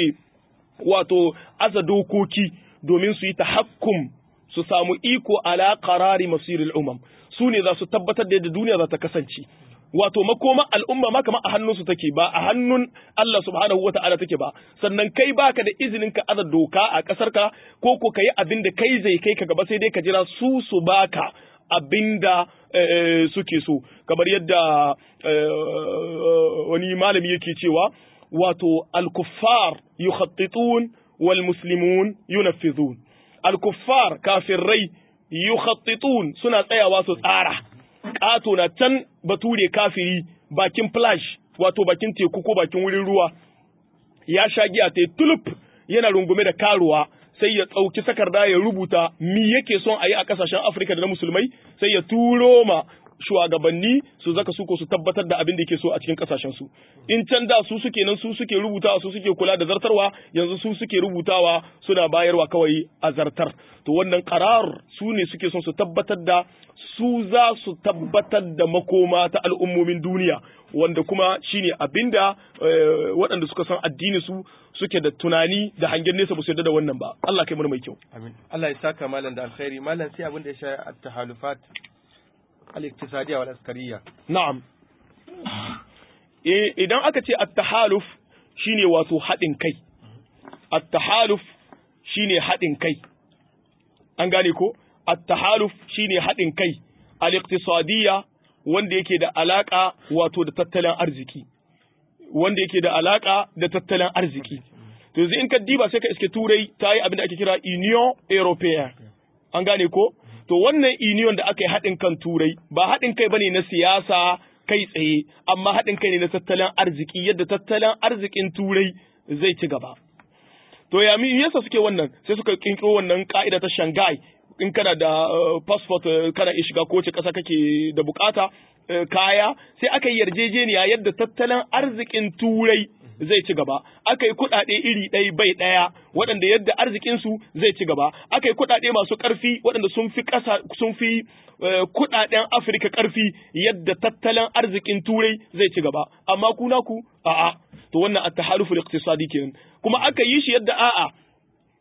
Speaker 2: wato aza dokoki domin su yi tahakkum su samu iko ala qarari masiril umam su ne za su tabbatar da yadda duniya za ta kasance wato makoma al'umma ma kamar a hannunsu take ba a hannun Allah subhanahu wata'ala take ba sannan kai baka da izinin ka aza doka a ƙasar ka ko ko kai abin da kai zai kai ka gaba sai dai ka jira su su baka abin da suke so kamar yadda wani malami yake cewa wato al-kuffar yukhattitun wal muslimun yunaffizun al-kuffar kafirai yukhattitun suna tsayawa su tsara ƙato na can bature kafiri bakin flash wato bakin teku ko bakin wurin ruwa ya sha giya ta tulip yana rungume da karuwa sai ya tsauki sakarda ya rubuta mi yake son a yi a kasashen afirka da na musulmai sai ya turo ma shugabanni su zaka su ko su tabbatar da abin da yake so a cikin kasashen su in can da su suke nan su suke rubutawa su suke kula da zartarwa yanzu su suke rubutawa suna bayarwa kawai a zartar to wannan karar su ne suke son su tabbatar da su za su tabbatar da makoma ta al'ummomin duniya wanda kuma shine abinda waɗanda suka san addini su suke da tunani da hangen nesa ba su yarda da wannan ba Allah kai mu mai kyau
Speaker 1: amin Allah ya saka malam da alkhairi malam sai abin da ya shafi at-tahalufat al-iktisadiyya wal askariyya
Speaker 2: na'am eh idan aka ce at-tahaluf shine wato haɗin kai at-tahaluf shine haɗin kai an gane ko at-tahaluf shine haɗin kai al-iqtisadiyya wanda yake da alaka wato da tattalin arziki wanda yake da alaka da tattalin arziki to yanzu in ka diba sai ka iske turai ta yi abin da ake kira union européen an gane ko to wannan union da aka yi haɗin kan turai ba haɗin kai bane na siyasa kai tsaye amma haɗin kai ne na tattalin arziki yadda tattalin arzikin turai zai ci gaba to ya mi yasa suke wannan sai suka kinkiro wannan ka'ida ta Shanghai in kana da passport kana iya shiga kowace ƙasa kake da bukata kaya sai aka yi yarjejeniya yadda tattalin arzikin turai zai ci gaba aka yi kuɗaɗe iri ɗaya bai ɗaya waɗanda yadda arzikinsu zai ci gaba aka yi kuɗaɗe masu ƙarfi waɗanda sun fi ƙasa sun fi kuɗaɗen Afirka ƙarfi yadda tattalin arzikin turai zai ci gaba amma ku naku a'a to wannan at-tahaluful iqtisadi kenan kuma aka yi shi yadda a'a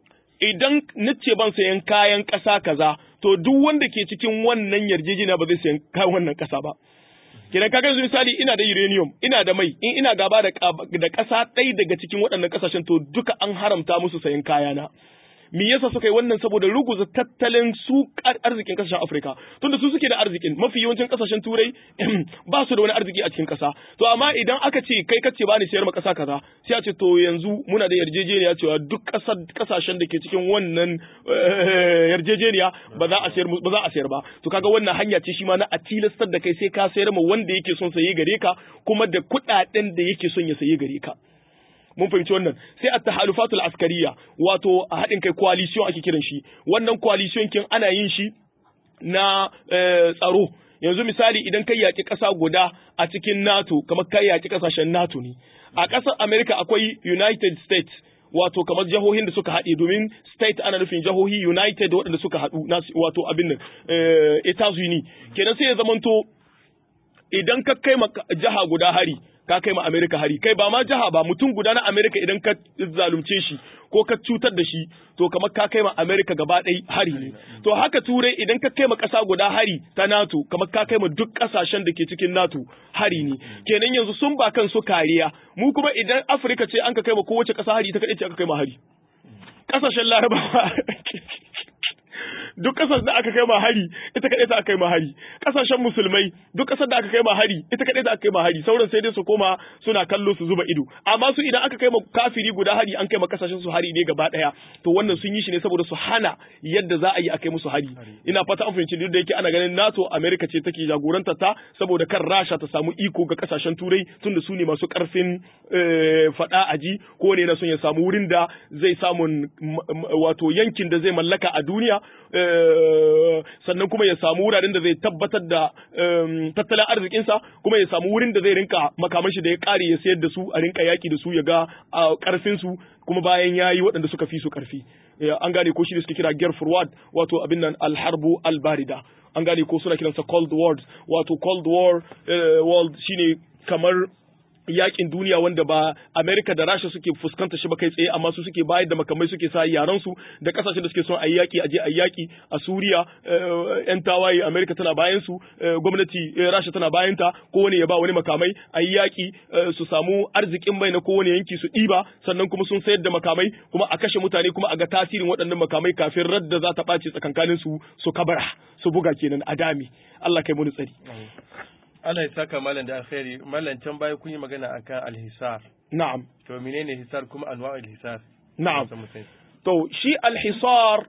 Speaker 2: idan nace ban sayan kayan ƙasa kaza to duk wanda ke cikin wannan yarjejeniya ba zai sayan kayan wannan ƙasa ba kenan kaga yanzu misali ina da uranium ina da mai in ina gaba da da ƙasa ɗaya daga cikin waɗannan ƙasashen to duka an haramta musu sayan kayana me yasa suka yi wannan saboda ruguza tattalin su arzikin kasashen Afirka tunda su suke da arzikin mafi yawancin kasashen turai ba su da wani arziki a cikin kasa to amma idan aka ce kai kace bani sayar ma kasa kaza sai a ce to yanzu muna da yarjejeniya cewa duk kasar kasashen da ke cikin wannan yarjejeniya ba za a sayar ba za a sayar ba to kaga wannan hanya ce shi ma na a tilastar da kai sai ka sayar ma wanda yake son saye gare ka kuma da kuɗaɗen da yake son ya saye gare ka mun fahimci wannan sai a tahalufatul askariya wato a haɗin kai coalition ake kiran shi wannan coalition kin ana yin shi na tsaro yanzu misali idan kai yaƙi ƙasa guda a cikin NATO kamar kai yaƙi ƙasashen NATO ne a ƙasar America akwai United States wato kamar jihohin da suka haɗe domin state ana nufin jihohi United waɗanda suka haɗu wato abin nan Etats Unis kenan sai ya zamanto idan ka kai jiha guda hari ka kai ma Amerika hari kai ba ma jiha ba mutum guda na Amerika idan ka zalunce shi ko ka cutar da shi to kamar ka kai ma Amerika gaba ɗaya hari ne to haka turai idan ka kai ma ƙasa guda hari ta NATO kamar ka kai ma duk ƙasashen da ke cikin NATO hari ne kenan yanzu sun ba kansu kariya mu kuma idan Afirka ce an ka kai ma kowace ƙasa hari ta kaɗai ce aka kai ma hari ƙasashen Larabawa duk kasar da aka kai ma hari ita kadai ta aka kai ma hari kasashen musulmai duk kasar da aka kai ma hari ita kadai ta aka kai ma hari sauran sai dai su koma suna kallo su zuba ido amma su idan aka kai ma kafiri guda hari an kai ma kasashen su hari ne gaba daya to wannan sun yi shi ne saboda su hana yadda za a yi a kai musu hari ina fata an fahimci duk da yake ana ganin NATO America ce take jagorantar ta saboda kan Rasha ta samu iko ga kasashen turai tunda su ne masu karfin fada aji ko ne na son ya samu wurin da zai samu wato yankin da zai mallaka a duniya sannan kuma ya samu wuraren da zai tabbatar da tattalin arzikinsa kuma ya samu wurin da zai rinka makaman shi da ya kare ya sayar da su a rinka yaki da su ya ga karfin su kuma bayan yayi waɗanda suka fi su karfi an gane ko shi da suke kira gear forward wato abin nan alharbu albarida an gane ko suna kiransa cold war wato cold war world shine kamar yakin duniya wanda ba Amerika da Rasha suke fuskanta shi ba kai tsaye amma su suke bayar da makamai suke sa yaran su da kasashen da suke son ayi yaki aje ayi yaki a Suriya yan tawaye Amerika tana bayan su gwamnati Rasha tana bayan ta kowane ya ba wani makamai ayi yaki su samu arzikin mai na kowane yanki su ɗiba sannan kuma sun sayar da makamai kuma a kashe mutane kuma a ga tasirin waɗannan makamai kafin radda za ta ɓace tsakankanin su su kabara su buga kenan a dami Allah kai mu tsari
Speaker 1: Allah ya saka malam da alkhairi malam can baya kun yi magana akan alhisar
Speaker 2: na'am
Speaker 1: to menene hisar kuma anwa alhisar
Speaker 2: na'am to shi alhisar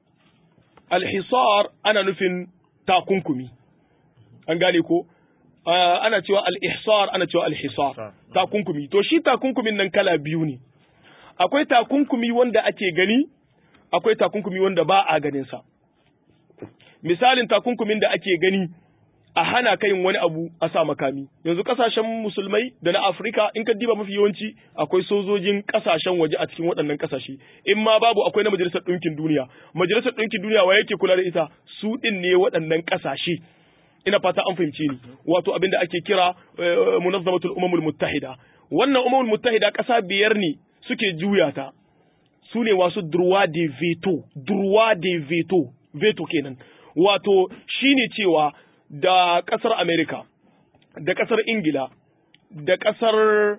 Speaker 2: alhisar ana nufin takunkumi an gane ko ana cewa al-ihsar ana cewa al-hisar takunkumi to shi takunkumin nan kala biyu ne akwai takunkumi wanda ake gani akwai takunkumi wanda ba a ganin sa misalin takunkumin da ake gani a hana ka yin wani abu a sa makami yanzu kasashen musulmai da na afirka in ka diba mafi yawanci akwai sojojin kasashen waje a cikin waɗannan kasashe in ma babu akwai na majalisar ɗinkin duniya majalisar ɗinkin duniya wa yake kula da ita su ɗin ne waɗannan kasashe ina fata an fahimci ni wato abin da ake kira munazzamatul umamul muttahida wannan umamul muttahida ƙasa biyar ne suke juya ta su ne wasu droit de veto droit de veto veto kenan wato shine cewa da ƙasar Amerika, da ƙasar Ingila, da ƙasar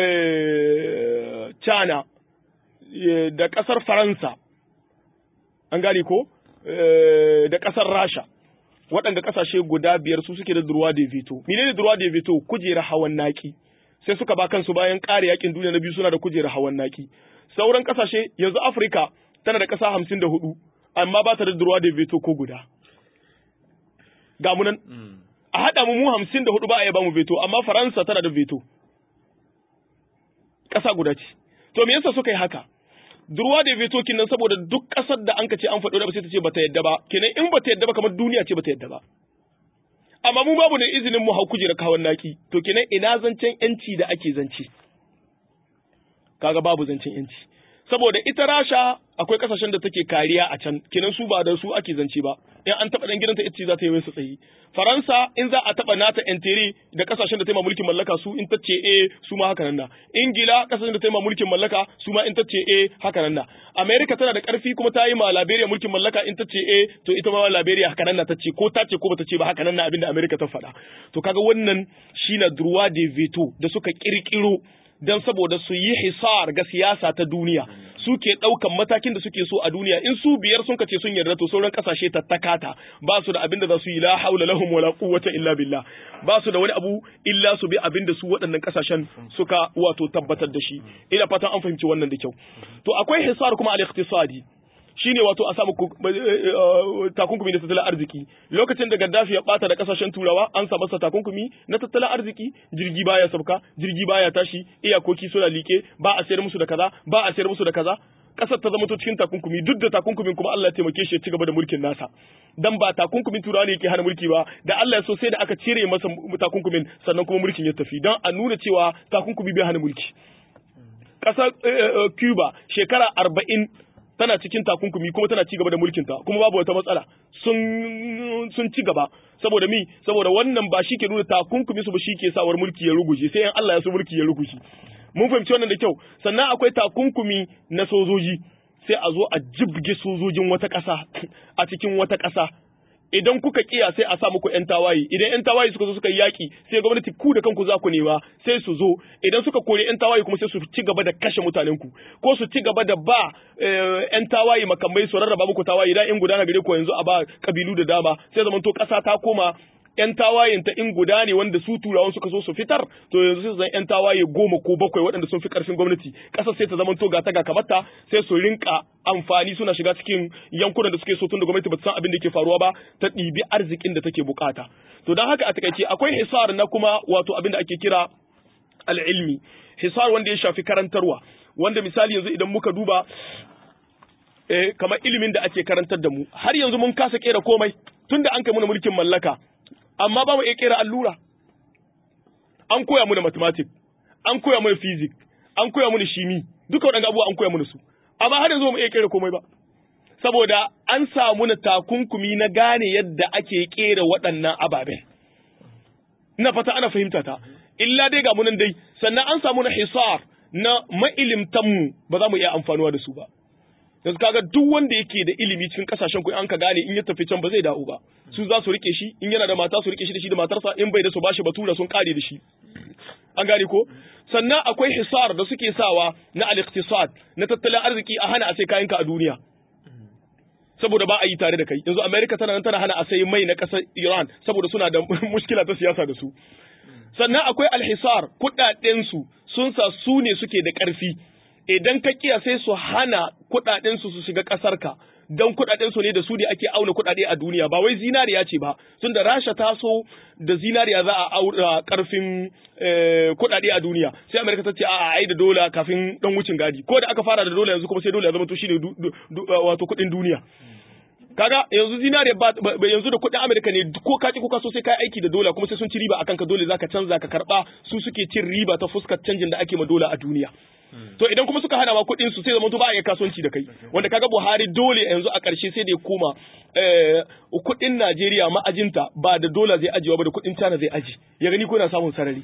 Speaker 2: China, da ƙasar Faransa, an gane ko? Da ƙasar Rasha, waɗanda ƙasashe guda biyar su suke da durwa da veto. Mene ne durwa da veto? Kujera hawan naki. Sai suka ba kansu bayan ƙare yakin duniya na biyu suna da kujera hawan naki. Sauran ƙasashe yanzu Afirka tana da ƙasa hamsin da hudu, amma ba ta da durwa da veto ko guda. ga mu nan a haɗa mu mu hamsin da hudu ba a yaba mu veto amma faransa tana da veto ƙasa guda ce to me yasa suka yi haka durwa da veto kinan saboda duk ƙasar da an ka ce an faɗo da ba sai ta ce bata yadda ba kenan in bata yadda ba kamar duniya ce bata yadda ba amma mu babu da izinin mu hau kujera kawan naki to kenan ina zancen yanci da ake zance kaga babu zancen yanci saboda ita rasha akwai kasashen da take kariya a can kenan su ba da su ake zance ba in an taba dan gidanta ita za ta yi masa tsayi faransa in za a taba nata entere da kasashen da ta yi mulkin mallaka su in ta ce eh su ma haka nan na ingila kasashen da ta yi mulkin mallaka su ma in ta ce eh haka nan na america tana da karfi kuma ta yi ma liberia mulkin mallaka in ta ce eh to ita ma liberia haka nan na ta ce ko ta ce ko bata ce ba haka nan na abinda america ta faɗa to kaga wannan shine droit de veto da suka kirkiro don saboda su yi hisar ga siyasa ta duniya suke ɗaukan matakin da suke so a duniya in su biyar sun kace sun yarda to sauran kasashe tattakata ba su da abin da za su yi la haula lahum wala quwwata illa billah ba su da wani abu illa su bi abin da su waɗannan kasashen suka wato tabbatar da shi ina fatan an fahimci wannan da kyau to akwai hisar kuma al-iqtisadi shine wato a samu takunkumi na tattalin arziki lokacin da Gaddafi ya bata da kasashen turawa an sa masa takunkumi na tattalin arziki jirgi baya sauka jirgi baya tashi iyakoki suna like ba a sayar musu da kaza ba a sayar musu da kaza kasar ta zama to cikin takunkumi duk da takunkumin kuma Allah ya taimake shi ya ci gaba da mulkin nasa dan ba takunkumin turawa ne yake hana mulki ba da Allah ya so sai da aka cire masa takunkumin sannan kuma mulkin ya tafi dan a nuna cewa takunkumi bai hana mulki kasar Cuba shekara arba'in tana cikin takunkumi kuma tana ci gaba da mulkinta kuma babu wata matsala sun sun ci gaba saboda mi saboda wannan ba shi ke nuna takunkumi su ba shi ke sawar mulki ya ruguje sai in Allah ya so mulki ya ruguje mun fahimci wannan da kyau sannan akwai takunkumi na sojoji sai a zo a jibge sojojin wata ƙasa a cikin wata ƙasa idan kuka kiya sai a sa muku yan tawaye idan yan tawaye suka zo suka yi yaki sai gwamnati ku da kanku za ku nema sai su zo idan suka kore yan tawaye kuma sai su ci gaba da kashe mutanen ku ko su ci gaba da ba yan tawaye makamai su rarraba muku tawaye idan in gudana gare ku yanzu a ba kabilu da dama sai zaman to kasa ta koma ‘yan tawayen ta in guda ne wanda su turawan suka so su fitar, to yanzu sai zan ‘yan tawaye goma ko bakwai waɗanda sun fi ƙarfin gwamnati, ƙasar sai ta zama to ga ta ga kamata sai su rinka amfani suna shiga cikin yankunan da suke so tun da gwamnati ba ta san abin da ke faruwa ba ta ɗibi arzikin da take bukata. To don haka a takaice akwai hisar na kuma wato abin da ake kira al'ilmi, hisar wanda ya shafi karantarwa, wanda misali yanzu idan muka duba eh, kamar ilimin da ake karantar da mu, har yanzu mun kasa kera komai tun da an kai mana mulkin mallaka. amma ba mu iya kera allura an koya mu da mathematics an koya mu da physics an koya mu da shimi duka waɗanda abubuwa an koya mu da su amma har yanzu ba mu iya kera komai ba saboda an samu na takunkumi na gane yadda ake kera waɗannan ababen ina fata ana fahimta ta illa dai ga munan dai sannan an samu na hisar na ma'ilimtanmu ba za mu iya amfanuwa da su ba yanzu kaga duk wanda yake da ilimi cikin kasashen ku an ka gane in ya tafi can ba zai dawo ba su za su rike shi in yana da mata su rike shi da shi da matarsa in bai da su bashi batura sun kare da shi an gane ko sannan akwai hisar da suke sawa na al-iqtisad na tattalin arziki a hana a sai kayanka a duniya saboda ba a yi tare da kai yanzu America tana nan tana hana a sai mai na kasar Iran saboda suna da mushkila ta siyasa da su sannan akwai al-hisar kudaden su sun sa su ne suke da karfi idan ka kiya sai su hana kudaden su su shiga kasar ka don kudaden su ne da su ne ake auna kudade a duniya ba wai zinariya ce ba tunda Rasha ta so da zinariya za a aura karfin kudade a duniya sai Amerika ta ce a ai da dola kafin dan wucin gadi ko da aka fara da dola yanzu kuma sai dola ya zama to shine wato kudin duniya kaga yanzu zinariya ba yanzu da kudin Amerika ne ko ka ki ko ka so sai kai aiki da dola kuma sai sun ci riba akan ka dole zaka canza ka karba su suke cin riba ta fuskar canjin da ake ma dola a duniya to idan kuma suka hana ma kuɗin su sai zama to ba a iya kasuwanci da kai wanda kaga Buhari dole yanzu a ƙarshe sai da ya koma kuɗin Najeriya ma'ajinta ba da dola zai ajiyewa ba da kuɗin China zai aji ya gani ko na samun sarari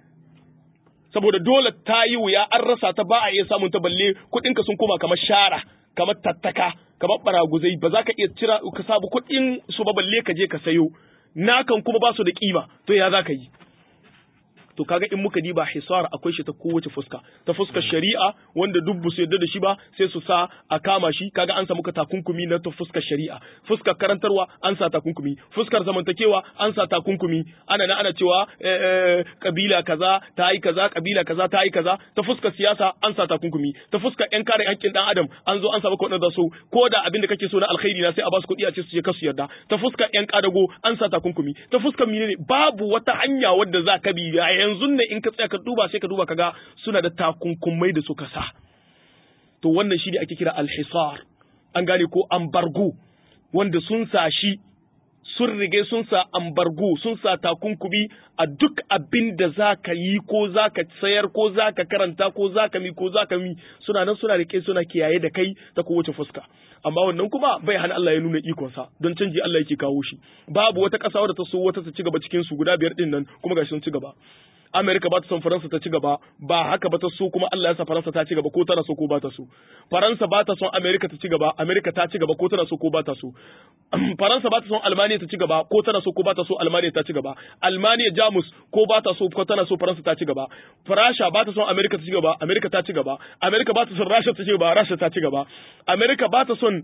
Speaker 2: saboda dole ta yi wuya an rasa ta ba a iya samun ta balle kuɗin ka sun koma kamar shara kamar tattaka kamar baraguzai ba za ka iya cira ka sabu kuɗin su ba balle ka je ka sayo nakan kuma ba su da kima to ya za ka yi to kaga in muka diba hisar akwai shi ta kowace fuska ta fuskar shari'a wanda duk bu su yarda da shi ba sai su sa a kama shi kaga an samu ka takunkumi na ta fuskar shari'a fuskar karantarwa an sa takunkumi fuskar zamantakewa an sa takunkumi ana na ana cewa kabila kaza ta yi kaza kabila kaza ta yi kaza ta fuskar siyasa an sa takunkumi ta fuskar yan kare hakkin dan adam an zo an samu kuɗin da so ko da abin da kake so na alkhairi na sai a ba su kuɗi a ce su je kasu yarda ta fuskar yan kadago an sa takunkumi ta fuskar menene babu wata hanya wadda za ka bi yanzu ne in ka tsaya ka duba sai ka duba kaga suna da takunkumai da suka sa to wannan shi ne ake kira alhisar an gane ko ambargo wanda sun sa shi sun rige sun sa ambargo sun sa takunkumi a duk abin da za ka yi ko za ka sayar ko za ka karanta ko za ka mi ko za ka mi suna nan suna rike suna kiyaye da kai ta kowace fuska amma wannan kuma bai hana Allah ya nuna ikonsa don canji Allah yake kawo shi babu wata ƙasa wadda ta so wata ta ci gaba cikin su guda biyar din nan kuma gashi sun ci gaba Amerika ba ta son Faransa ta ci gaba ba haka ba ta so kuma Allah ya sa Faransa ta ci gaba ko tana so ko ba ta so Faransa ba ta son Amerika ta ci gaba Amerika ta ci gaba ko tana so ko ba ta so Faransa ba ta son Almaniya ta ci gaba ko tana so ko ba ta so Almaniya ta ci gaba Almaniya Jamus ko ba ta so ko tana so Faransa ta ci gaba Farasha ba ta son Amerika ta ci gaba Amerika ta ci gaba Amerika ba ta son Rasha ta ci gaba Rasha ta ci gaba Amerika ba ta son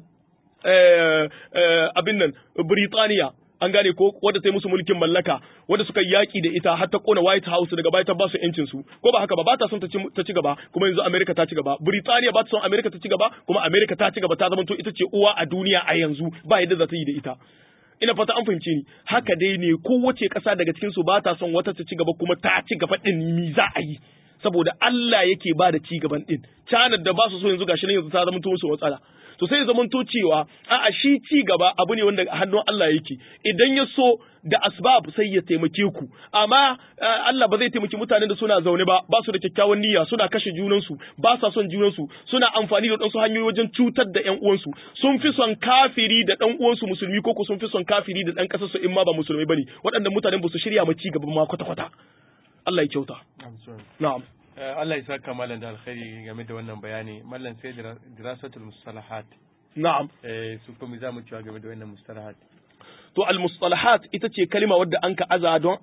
Speaker 2: abin nan Britaniya an gane ko wadda ta yi musu mulkin mallaka wadda suka yaki da ita har ta kona White House daga baya ta ba su yancin su ko ba haka ba ba ta son ta ci gaba kuma yanzu America ta ci gaba Britaniya ba ta son America ta ci gaba kuma America ta ci gaba ta zama to ita ce uwa a duniya a yanzu ba yadda za ta yi da ita ina fata an fahimce ni haka dai ne kowace ƙasa daga cikin su ba ta son wata ta ci gaba kuma ta ci gaba din mi za a yi saboda Allah yake ba da ci gaban din China da ba su so yanzu gashi nan yanzu ta zama to musu matsala to sai zaman to cewa a'a shi ci gaba abu ne wanda hannun Allah yake idan ya so da asbab sai ya taimake ku amma Allah ba zai taimaki mutanen da suna zaune ba ba su da kyakkyawan niyya suna kashe junansu ba sa son junansu suna amfani da ɗansu hanyoyi wajen cutar da ƴan uwansu sun fi son kafiri da ɗan uwansu musulmi ko sun fi son kafiri da ɗan ƙasarsu in ma ba musulmai bane waɗannan mutanen ba su shirya ma ci gaba ma kwata kwata Allah ya kyauta na'am
Speaker 1: Allah ya saka mallan da alkhairi game da wannan bayani mallan sai dirasatul mustalahat
Speaker 2: na'am
Speaker 1: eh su kuma za mu cewa game da wannan mustalahat
Speaker 2: to al mustalahat ita ce kalima wadda an ka aza don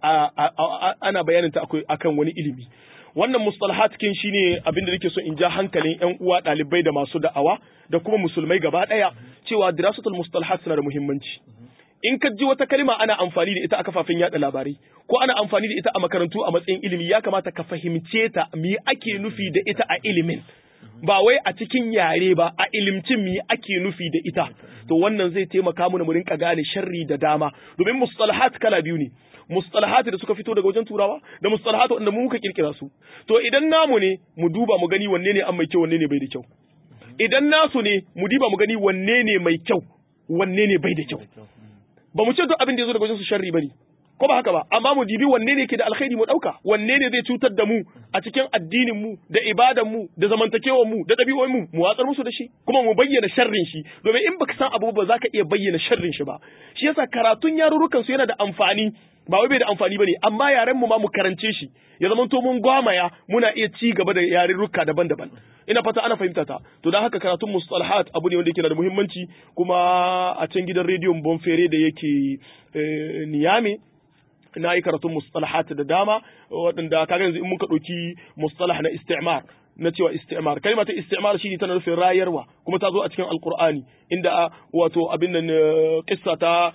Speaker 2: ana bayanin ta akan wani ilimi wannan mustalahat kin shine abin da nake so in ja hankalin ƴan uwa ɗalibai da masu da'awa da kuma musulmai gaba ɗaya cewa dirasatul mustalahat suna da muhimmanci in ka ji wata kalma ana amfani da ita a kafafen yada labarai ko ana amfani da ita a makarantu a matsayin ilimi ya kamata ka fahimce ta me ake nufi da ita a ilimin ba wai a cikin yare ba a ilimcin me ake nufi da ita to wannan zai taimaka mana mu rinka gane sharri da dama domin mustalahat kala biyu ne mustalahat da suka fito daga wajen turawa da mustalahat wanda mu muka kirkira su to idan namu ne mu duba mu gani wanne ne an mai kyau wanne ne bai da kyau idan nasu ne mu diba mu gani wanne ne mai kyau wanne ne bai da kyau ba mu ce duk abin da ya zo daga wajen su sharri bane ko ba haka ba amma mu dibi wanne ne ke da alkhairi mu dauka wanne ne zai cutar da mu a cikin addinin mu da ibadan mu da zamantakewar mu da dabi'o'in mu mu watsar musu da shi kuma mu bayyana sharrin shi domin in baka san abu ba za ka iya bayyana sharrin shi ba shi yasa karatun yarurrukan su yana da amfani ba wai bai da amfani bane amma yaren mu ma mu karance shi ya zama to mun gwamaya muna iya ci gaba da yarurruka daban-daban ina fata ana fahimta ta to dan haka karatun mustalahat abu ne wanda yake da muhimmanci kuma a can gidan rediyon Bonfere da yake Niyame na yi karatun mustalahat da dama waɗanda kaga yanzu in muka ɗauki mustalah na istimar na cewa istimar kalma ta istimar shine tana nufin rayarwa kuma ta zo a cikin alqur'ani inda wato abin nan kissa ta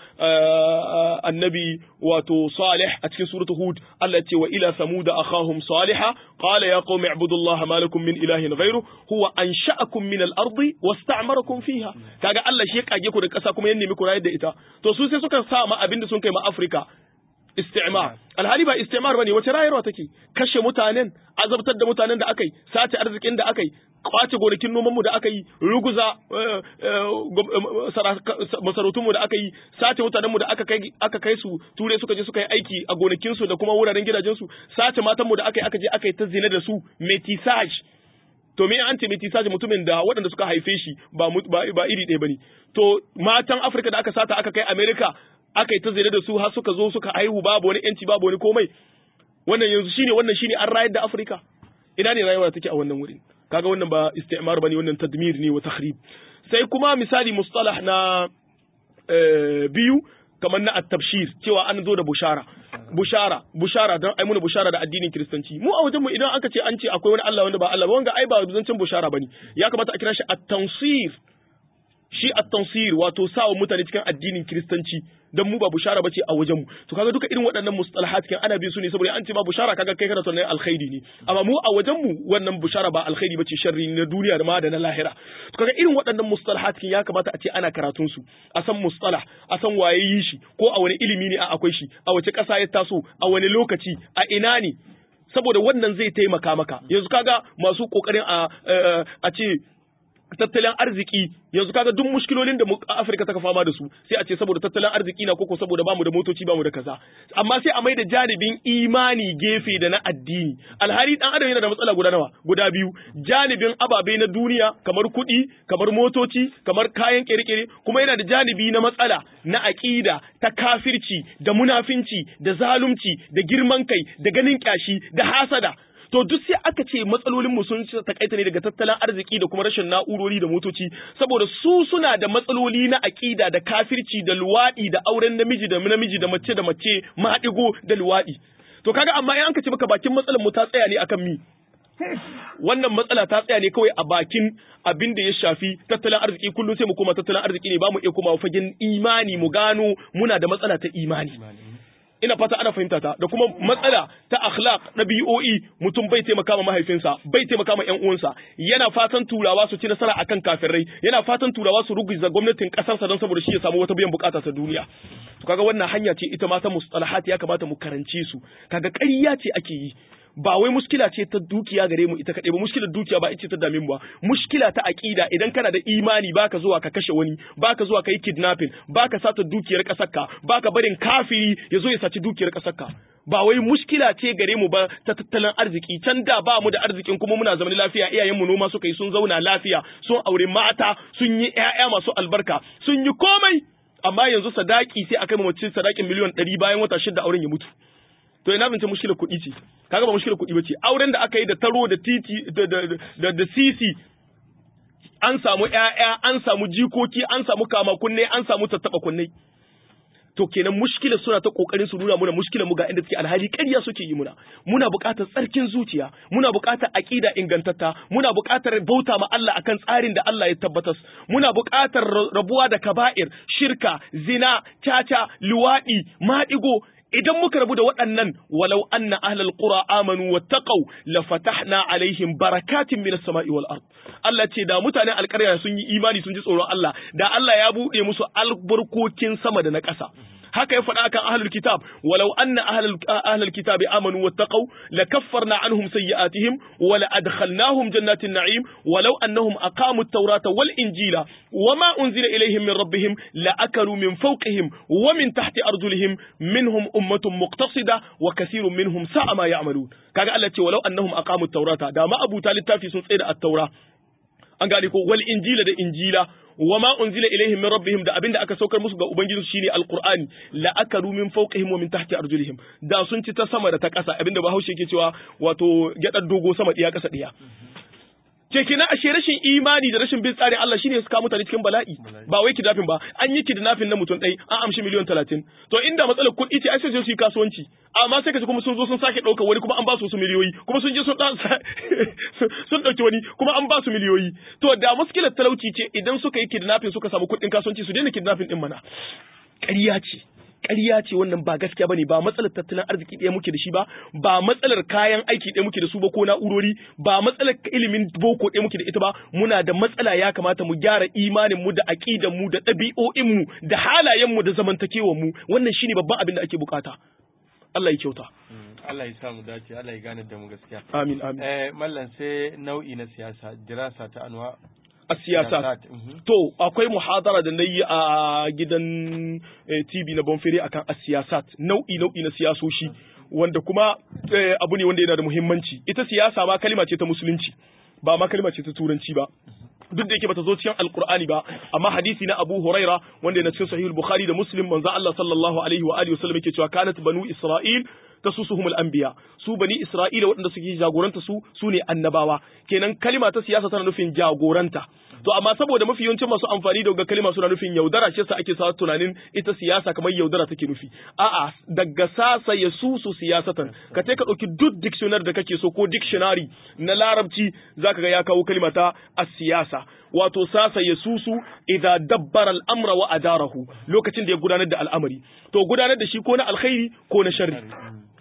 Speaker 2: annabi wato salih a cikin suratu hud Allah ce wa ila samuda akhahum salihah qala ya qaumi ibudullaha ma lakum min ilahin ghayru huwa ansha'akum min al-ardi wasta'marakum fiha kaga Allah shi ya kage ku da ƙasa kuma ya nemi ku rayar da ita to su sai suka sa ma abin da sun kai ma Afrika istimar alhali ba istimar bane wace rayarwa take kashe mutanen azabtar da mutanen da akai sace arzikin da akai kwace gonakin noman mu da aka yi ruguza masarautun mu da aka yi sace mutanen mu da aka kai aka kai su ture suka je suka yi aiki a gonakin su da kuma wuraren gidajen su sace matan mu da aka yi aka je aka yi ta zina da su metisage to me an ce metisage mutumin da waɗanda suka haife shi ba ba iri ɗaya bane to matan Afirka da aka sata aka kai America aka yi ta zina da su har suka zo suka haihu babu wani yanci babu wani komai wannan yanzu shine wannan shine an rayar da Afirka ina ne rayuwa take a wannan wurin kaga wannan ba istimar bane wannan tadmir ne wa takhrib sai kuma misali mustalah na biyu kamar na at-tabshir cewa an zo da bushara bushara bushara dan ai muna bushara da addinin kiristanci mu a wajen mu idan aka ce an ce akwai wani Allah wanda ba Allah ba wanga ai ba zancin bushara bane ya kamata a kira shi at-tansir shi at-tansir wato sawa mutane cikin addinin kiristanci dan mu ba bushara bace a wajen mu to kaga duka irin waɗannan mustalahat kan ana bin su ne saboda an ce ba bushara kaga kai kana tunanin alkhairi ne amma mu a wajen mu wannan bushara ba alkhairi bace sharri na duniya da ma da na lahira to kaga irin waɗannan mustalahat kan ya kamata a ce ana karatun su a san mustalah a san waye yi shi ko a wani ilimi ne a akwai shi a wace ƙasa ya taso a wani lokaci a ina ne saboda wannan zai taimaka maka yanzu kaga masu kokarin a a ce tattalin arziki yanzu kaga duk mushkilolin da mu Afirka ta fama da su sai a ce saboda tattalin arziki na koko saboda bamu da motoci bamu da kaza amma sai a maida janibin imani gefe da na addini alhali dan adam yana da matsala guda nawa guda biyu janibin ababe na duniya kamar kuɗi kamar motoci kamar kayan kirkire kuma yana da janibi na matsala na aƙida ta kafirci da munafinci da zalunci da girman kai da ganin kyashi da hasada to duk sai aka ce matsalolin mu sun takaita ne daga tattalin arziki da kuma rashin na'urori da motoci saboda su suna da matsaloli na aƙida da kafirci da luwaɗi da auren namiji da namiji da mace da mace maɗigo da luwaɗi to kaga amma in ka ce maka bakin matsalar mu ta tsaya ne akan mi wannan matsala ta tsaya ne kawai a bakin abin da ya shafi tattalin arziki kullum sai mu koma tattalin arziki ne ba mu iya koma fagen imani mu gano muna da matsala ta imani ina fata ana fahimta ta da kuma matsala ta akhlaq ɗabi'o'i mutum bai taimaka ma mahaifinsa bai taimaka ma ƴan uwansa yana fatan turawa su ci nasara akan kafirai yana fatan turawa su ruguza gwamnatin ƙasarsa don saboda shi ya samu wata biyan bukata ta duniya to kaga wannan hanya ce ita ma ta mustalahat ya kamata mu karance su kaga ƙarya ce ake yi ba wai muskila ce ta dukiya gare mu ita kaɗai ba muskilar dukiya ba ita ta dame mu ba muskila ta aƙida idan kana da imani baka zuwa ka kashe wani baka zuwa ka yi kidnapping baka sata dukiyar ƙasarka baka barin kafiri ya zo ya saci dukiyar ƙasarka ba wai muskila ce gare mu ba ta tattalin arziki can da ba mu da arzikin kuma muna zaman lafiya iyayenmu noma suka yi sun zauna lafiya sun aure mata sun yi ƴaƴa masu albarka sun yi komai amma yanzu sadaki sai akai mace sadakin miliyan ɗari bayan wata shida auren ya mutu to ina zance mushkilar kuɗi ce kaga ba mushkilar kuɗi bace auren da aka yi da taro da titi da da da, da sisi an samu ƴaƴa an samu jikoki an samu kama kunne an samu tattaba kunne to kenan mushkilar suna ta kokarin su nuna muna mushkilar mu ga inda suke alhali ƙarya suke yi muna muna buƙatar tsarkin zuciya muna buƙatar aqida ingantatta muna buƙatar bauta ma Allah akan tsarin da Allah ya tabbatar muna buƙatar rabuwa da kaba'ir shirka zina caca luwaɗi maɗigo idan muka rabu da waɗannan walau anna ahlal qura amanu wattaqau la fatahna alaihim barakatin minas sama'i wal ard Allah ce da mutanen alƙarya sun yi imani sun ji tsoron Allah da Allah ya buɗe musu albarkokin sama da na ƙasa haka ya faɗa kan ahlul kitab walau anna ahlul ahlul kitab amanu wattaqau lakaffarna anhum sayyi'atihim wa la adkhalnahum jannatin na'im walau annahum aqamu at-taurata wal injila wama unzila ilayhim min rabbihim la akalu min fawqihim wa min tahti arjulihim minhum ummatun muqtasida wa kathirun minhum sa'a ma ya'malun kaga Allah ce walau annahum aqamu at-taurata da ma abuta littafi sun tsaye da at-taura an gane ko wal injila da injila wa ma unzila ilaihim min rabbihim da abinda aka saukar musu ga ubangiji shine alqur'ani la akalu min fawqihim wa min tahti arjulihim da sun ci ta sama da ta ƙasa abinda bahaushe yake cewa wato gyadar dogo sama diya ƙasa diya ke kina ashe rashin imani da rashin bin tsarin Allah shine suka mutane cikin bala'i ba wai kidnapping ba an yi kidnapping na mutum ɗai an amshi miliyan talatin to inda matsalar kuɗi ce ai sai su yi kasuwanci amma sai kaji kuma sun zo sun sake ɗauka wani kuma an ba su wasu miliyoyi kuma sun je sun sun ɗauki wani kuma an ba su miliyoyi to da muskilar talauci ce idan suka yi kidnapping suka samu kuɗin kasuwanci su daina kidnapping din mana ƙarya ce ƙarya ce wannan ba gaskiya bane ba matsalar tattalin arziki ɗaya muke da shi ba ba matsalar kayan aiki ɗaya muke da su ba ko na'urori ba matsalar ilimin boko ɗaya muke da ita ba muna da matsala ya kamata mu gyara imanin mu da aqidan mu da ɗabi'o'in mu da halayen mu da zamantakewar mu wannan shine babban abin da ake bukata Allah ya kyauta
Speaker 1: Allah ya sa mu dace Allah ya gane da mu gaskiya
Speaker 2: amin amin
Speaker 1: eh mallan sai nau'i na siyasa dirasa ta anwa
Speaker 2: a siyasa to akwai muhadara da na yi a gidan TV na Bonfere akan asiyasat nau'i nau'i na siyasoshi wanda kuma abu ne wanda yana da muhimmanci ita siyasa ma kalima ce ta musulunci ba ma kalima ce ta turanci ba duk da yake bata zo cikin alkur'ani ba amma hadisi na Abu Huraira wanda yana cikin sahih Bukhari da Muslim manzo Allah sallallahu alaihi wa alihi wasallam yake cewa kanat banu Isra'il tasusuhum al-anbiya su bani Isra'ila waɗanda suke jagoranta su su ne annabawa kenan kalima ta siyasa tana nufin jagoranta to amma saboda mafi yawancin masu amfani da kalima suna nufin yaudara shi yasa ake sa tunanin ita siyasa kamar yaudara take nufi a'a daga sasa ya susu siyasatan ka ka ɗauki duk dictionary da kake so ko dictionary na larabci zaka ga ya kawo kalima ta as-siyasa wato sasa ya susu idza dabbara al-amra wa adarahu lokacin da ya gudanar da al'amari to gudanar da shi ko na alkhairi ko na sharri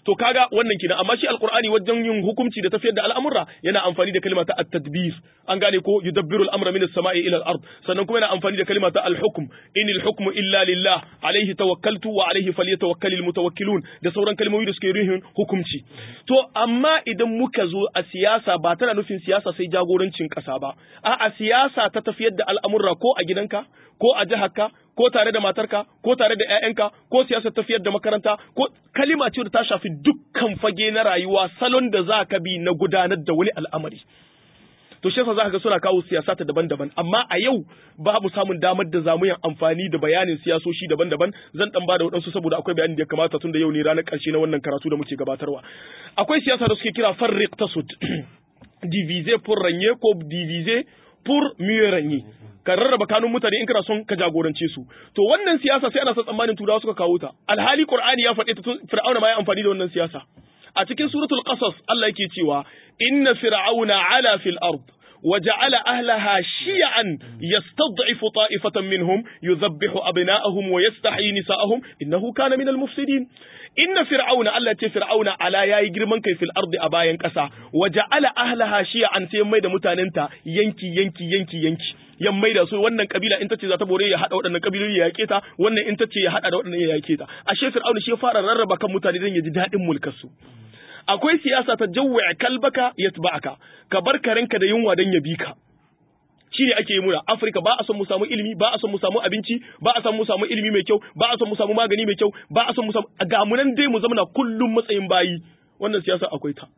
Speaker 2: to kaga wannan kenan amma shi alqur'ani wajen yin hukunci da tafiyar da al'amura yana amfani da kalma ta at-tadbir an gane ko yudabbiru al-amra min as-sama'i ila al-ard sannan kuma yana amfani da kalma ta al-hukm inil hukmu illa lillah alayhi tawakkaltu wa alayhi falyatawakkalul mutawakkilun da sauran kalmomi da suke ruhin hukunci to amma idan muka zo a siyasa ba tana nufin siyasa sai jagorancin kasa ba a siyasa ta tafiyar da al'amura ko a gidanka ko a jiharka ko tare da matarka ko tare da ƴaƴanka ko siyasar tafiyar da makaranta ko kalima ce da ta shafi dukkan fage na rayuwa salon da za ka bi na gudanar da wani al'amari to shi yasa za ka ga suna kawo siyasata daban-daban amma a yau babu samun damar da zamu yin amfani da bayanin siyasoshi daban-daban zan dan bada wadansu saboda akwai bayani da ya kamata tun da yau ne ranar karshe na wannan karatu da muke gabatarwa akwai siyasa da suke kira farriq tasud diviser pour régner ko diviser pour mieux régner ka rarraba kanun mutane in kana son ka jagorance su to wannan siyasa sai ana sa tsammanin turawa suka kawo ta alhali qur'ani ya faɗe ta tun fir'auna ma ya amfani da wannan siyasa a cikin suratul qasas Allah yake cewa inna fir'auna ala fil ard وجعل أهلها شيعا يستضعف طائفة منهم يذبح أبناءهم ويستحيي نساءهم إنه كان من المفسدين إن فرعون التي فرعون على يا يجرمن كي في الأرض أباين كسا وجعل أهلها شيعا سيمي دا متاننتا ينكي ينكي ينكي ينكي yan maida su wannan kabila in tace za ta bore ya hada waɗannan kabiloli ya yake ta wannan in tace ya hada da waɗannan ya yake ta ashe fir'auna shi ya fara rarraba kan mutane dan ya ji daɗin mulkar su akwai siyasa ta jawwa kalbaka yatba'aka ka bar karenka da yunwa dan ya bi ka shi ne ake yi muna Afirka ba a son mu samu ilimi ba a son mu samu abinci ba a son mu samu ilimi mai kyau ba a son mu samu magani mai kyau ba a son mu samu ga mu nan dai mu zama kullum matsayin bayi wannan siyasa akwai ta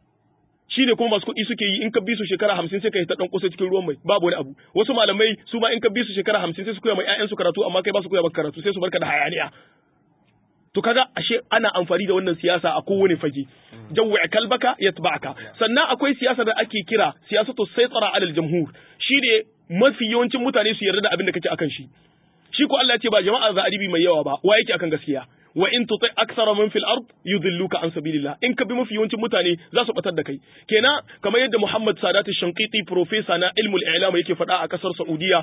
Speaker 2: shi ne kuma masu kuɗi suke yi in ka bi su shekara hamsin sai ka yi ta ɗan kusa cikin ruwan mai babu wani abu wasu malamai su ma in ka bi su shekara hamsin sai su koya mai ƴaƴansu karatu amma kai ba su koya maka karatu sai su barka da hayaniya to kaga ashe ana amfani da wannan siyasa a kowane fage jawwa kalbaka yatba'aka sannan akwai siyasa da ake kira siyasatu saytara alal jamhur shi ne mafi yawancin mutane su yarda da abin da kake akan shi shi ko Allah ya ce ba jama'a za a ribi mai yawa ba wa yake akan gaskiya wa in tuti akthara man fil ard yudilluka an sabilillah in ka bi mafi yawancin mutane za su batar da kai kenan kamar yadda Muhammad Sadat Shanqiti professor na ilmul i'lam yake faɗa a kasar Saudiya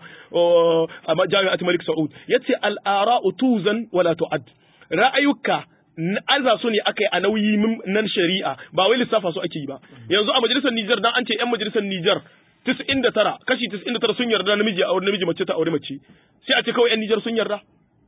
Speaker 2: a Jami'at Malik Saud yace al ara'u tuzan wala tu'ad ra'ayuka aza su ne aka yi a nauyi nan shari'a ba wai lissafa su ake yi ba yanzu a majalisar Nijar dan an ce yan majalisar Nijar 99 kashi 99 sun yarda namiji a namiji mace ta aure mace sai a ce kawai yan Nijar sun yarda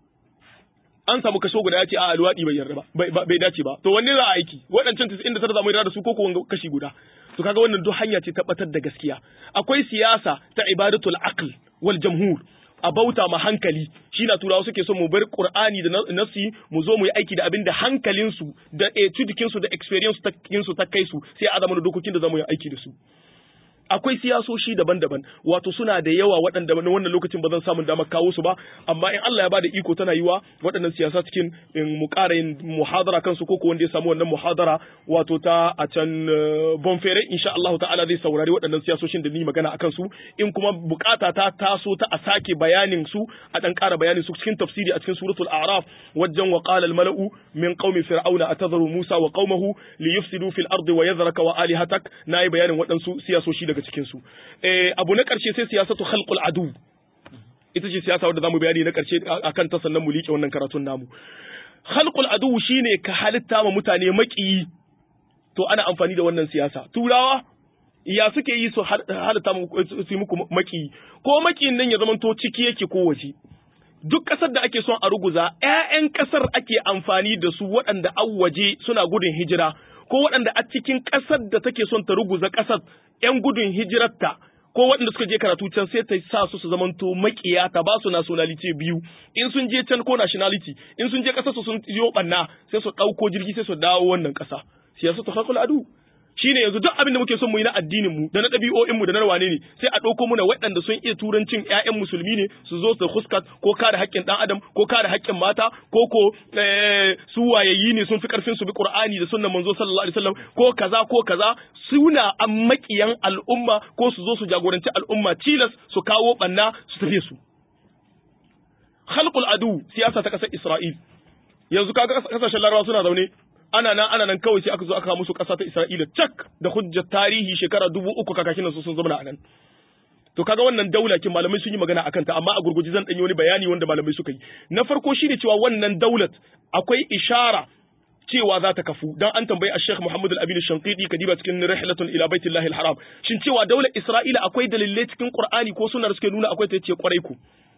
Speaker 2: an samu kaso guda ya ce a alwadi bai yarda ba bai dace ba to wanne za a aiki waɗancan 99 za mu yarda da su ko ko kashi guda to kaga wannan duk hanya ce tabbatar da gaskiya akwai siyasa ta ibadatul aql wal jamhur a bauta ma hankali shi na turawa suke so mu bar qur'ani da nasi mu zo mu yi aiki da abin da hankalinsu da etudikinsu da experience su ta kai su sai a zama dokokin da za mu yi aiki da su akwai siyasoshi daban-daban wato suna da yawa waɗanda na wannan lokacin ba zan samu damar kawo su ba amma in Allah ya bada iko tana yiwa waɗannan siyasa cikin mu ƙara yin muhadara kansu ko wanda ya samu wannan muhadara wato ta a can bonfere insha Allah ta'ala zai saurari waɗannan siyasoshin da ni magana akan su in kuma bukata ta taso ta a sake bayanin su a dan ƙara bayanin su cikin tafsiri a cikin suratul a'raf wajen wa qala al mala'u min qaumi fir'auna atadharu musa wa qaumahu liyufsidu fil ardi wa yadhraka wa alihatak nayi bayanin waɗansu siyasoshi daga cikin su eh abu na karshe sai siyasatu khalqul adu ita ce siyasa wadda zamu bayani na karshe akan ta sannan mu liƙe wannan karatun namu khalqul adu shine ka halitta ma mutane maƙiyi to ana amfani da wannan siyasa turawa ya suke yi su halitta su muku maƙiyi ko maƙiyin nan ya zamanto ciki yake ko waje duk ƙasar da ake son a ruguza ƴaƴan ƙasar ake amfani da su waɗanda an waje suna gudun hijira ko waɗanda a cikin ƙasar da take son ta ruguza ƙasar ‘yan gudun hijirarta ko waɗanda suka je karatu can sai ta sa su su zamanto makiya ta ba su nationality biyu in sun je can ko nationality in sun je ƙasar su sun yi ɓanna sai su ɗauko jirgi sai su dawo wannan ƙasa siyasa ta hakul adu shine yanzu duk abin da muke son mu yi na addinin mu da na ɗabi'o'in mu da na wane ne sai a ɗauko muna waɗanda sun iya turancin ƴaƴan musulmi ne su zo su huskat ko kare haƙƙin ɗan adam ko kare haƙƙin mata ko ko su wayayyi ne sun fi ƙarfin su bi Qur'ani da sunnan manzo sallallahu alaihi wasallam ko kaza ko kaza suna an maƙiyan al'umma ko su zo su jagoranci al'umma tilas su kawo ɓanna su tafi su khalqul adu siyasa ta ƙasar Isra'il yanzu kaga kasashen Larabawa suna zaune ana nan ana nan kawai sai aka zo aka musu ƙasa ta Isra'ila cak da hujjar tarihi shekara dubu uku kakakin su sun zama a nan. To kaga wannan daula kin malamai sun yi magana akan ta amma a gurguji zan ɗanyi wani bayani wanda malamai suka yi. Na farko shine cewa wannan daulat akwai ishara cewa za ta kafu dan an tambayi Sheikh Muhammad Al-Amin Shanqidi kadiba cikin Rihlatul ila Baitillahi Al-Haram shin cewa daular Isra'ila akwai dalilai cikin Qur'ani ko sunna da suke nuna akwai ta yace kwarai ku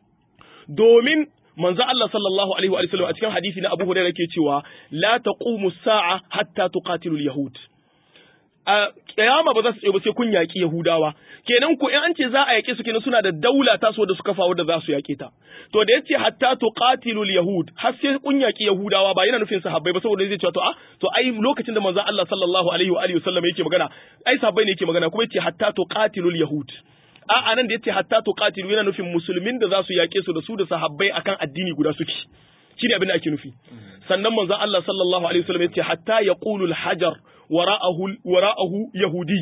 Speaker 2: domin manzo Allah sallallahu alaihi wa sallam a cikin hadisi na Abu Hurairah yake cewa la taqumu sa'a hatta tuqatilu al-yahud a kiyama ba za su tsaye ba sai kun yaki Yahudawa kenan ku in an ce za a yake su kenan suna da daula ta so da suka fawo da za su yake ta to da yace hatta tuqatilu al-yahud har sai kun yaki Yahudawa ba yana nufin sahabbai ba saboda zai ce to a to ai lokacin da manzo Allah sallallahu alaihi wa alihi wasallam yake magana ai sahabbai ne yake magana kuma yace hatta tuqatilu al-yahud a anan da yace hatta tuqatilu yana nufin musulmin da za su yake su da su da sahabbai akan addini guda suke shine abin da ake nufi sannan manzon Allah sallallahu alaihi wasallam yace hatta yaqulu al-hajar wara'ahu wara'ahu yahudi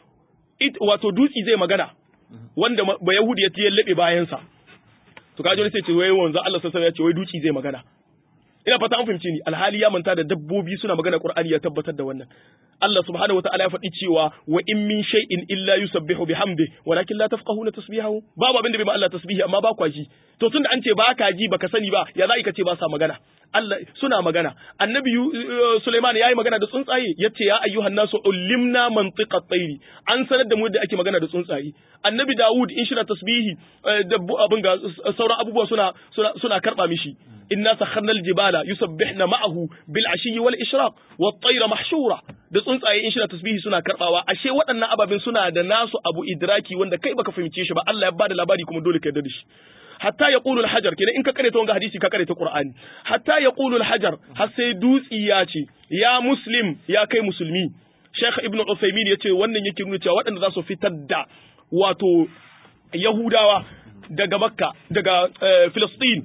Speaker 2: it wato dutsi zai magana wanda ba yahudi ya yallabe bayan sa to kaje ne sai ce wai manzon Allah sallallahu alaihi wasallam yace wai dutsi zai magana ina fata an fahimci ni alhali ya manta da dabbobi suna magana qur'ani ya tabbatar da wannan Allah subhanahu wataala ya faɗi cewa wa in min shay'in illa yusabbihu bihamdi walakin la tafqahuna tasbihahu babu abin da bai ma Allah tasbihi amma ba kwa ji to tunda an ce ba ka ji baka sani ba ya za ka ce ba sa magana Allah suna magana annabi Sulaiman yayi magana da tsuntsaye yace ya ayyuhan nasu ullimna mantiqa tayri an sanar da mu da ake magana da tsuntsaye annabi Dawud in shira tasbihi da abin ga sauran abubuwa suna suna suna karba mishi inna sakharna aljibala yusabbihna ma'ahu bil ashi wal ishraq wat tayra mahshura da tsuntsaye in shira tasbihi suna karbawa ashe waɗannan ababen suna da nasu abu idraki wanda kai baka fahimce shi ba Allah ya bada labari kuma dole ka yarda da shi hatta ya ƙulu hajar kenan in ka karanta wanga hadisi ka karanta Qur'ani hatta ya ƙulu hajar har sai dutsi ya ce ya muslim ya kai musulmi Sheikh Ibn Uthaymeen ya ce wannan yake nuna cewa waɗanda za su fitar da wato Yahudawa daga Makka daga Filistin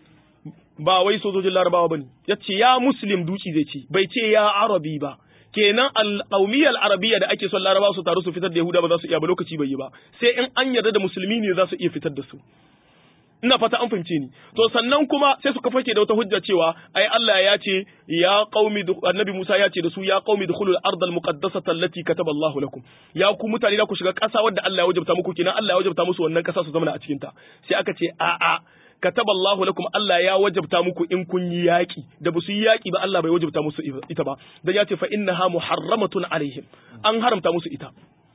Speaker 2: ba wai sojojin Larabawa bane yace ya muslim dutsi zai ce bai ce ya arabi ba kenan al-qawmiyya al-arabiyya da ake son Larabawa su taru su fitar da Yahuda ba za su iya ba lokaci bai yi ba sai in an yarda da musulmi ne za su iya fitar da su ina fata an fahimce ni to sannan kuma sai suka fake da wata hujja cewa ai Allah ya ce ya qaumi annabi Musa ya ce da su ya qaumi dukhulul ardal muqaddasata allati kataba Allahu lakum ya ku mutane da ku shiga ƙasa wadda Allah ya wajabta muku kenan Allah ya wajabta musu wannan ƙasa su zama a cikin ta sai aka ce a a kataba Allahu lakum Allah ya wajabta muku in kun yi yaki da ba su yi yaki ba Allah bai wajabta musu ita ba dan ya ce fa innaha muharramatun alaihim an haramta musu ita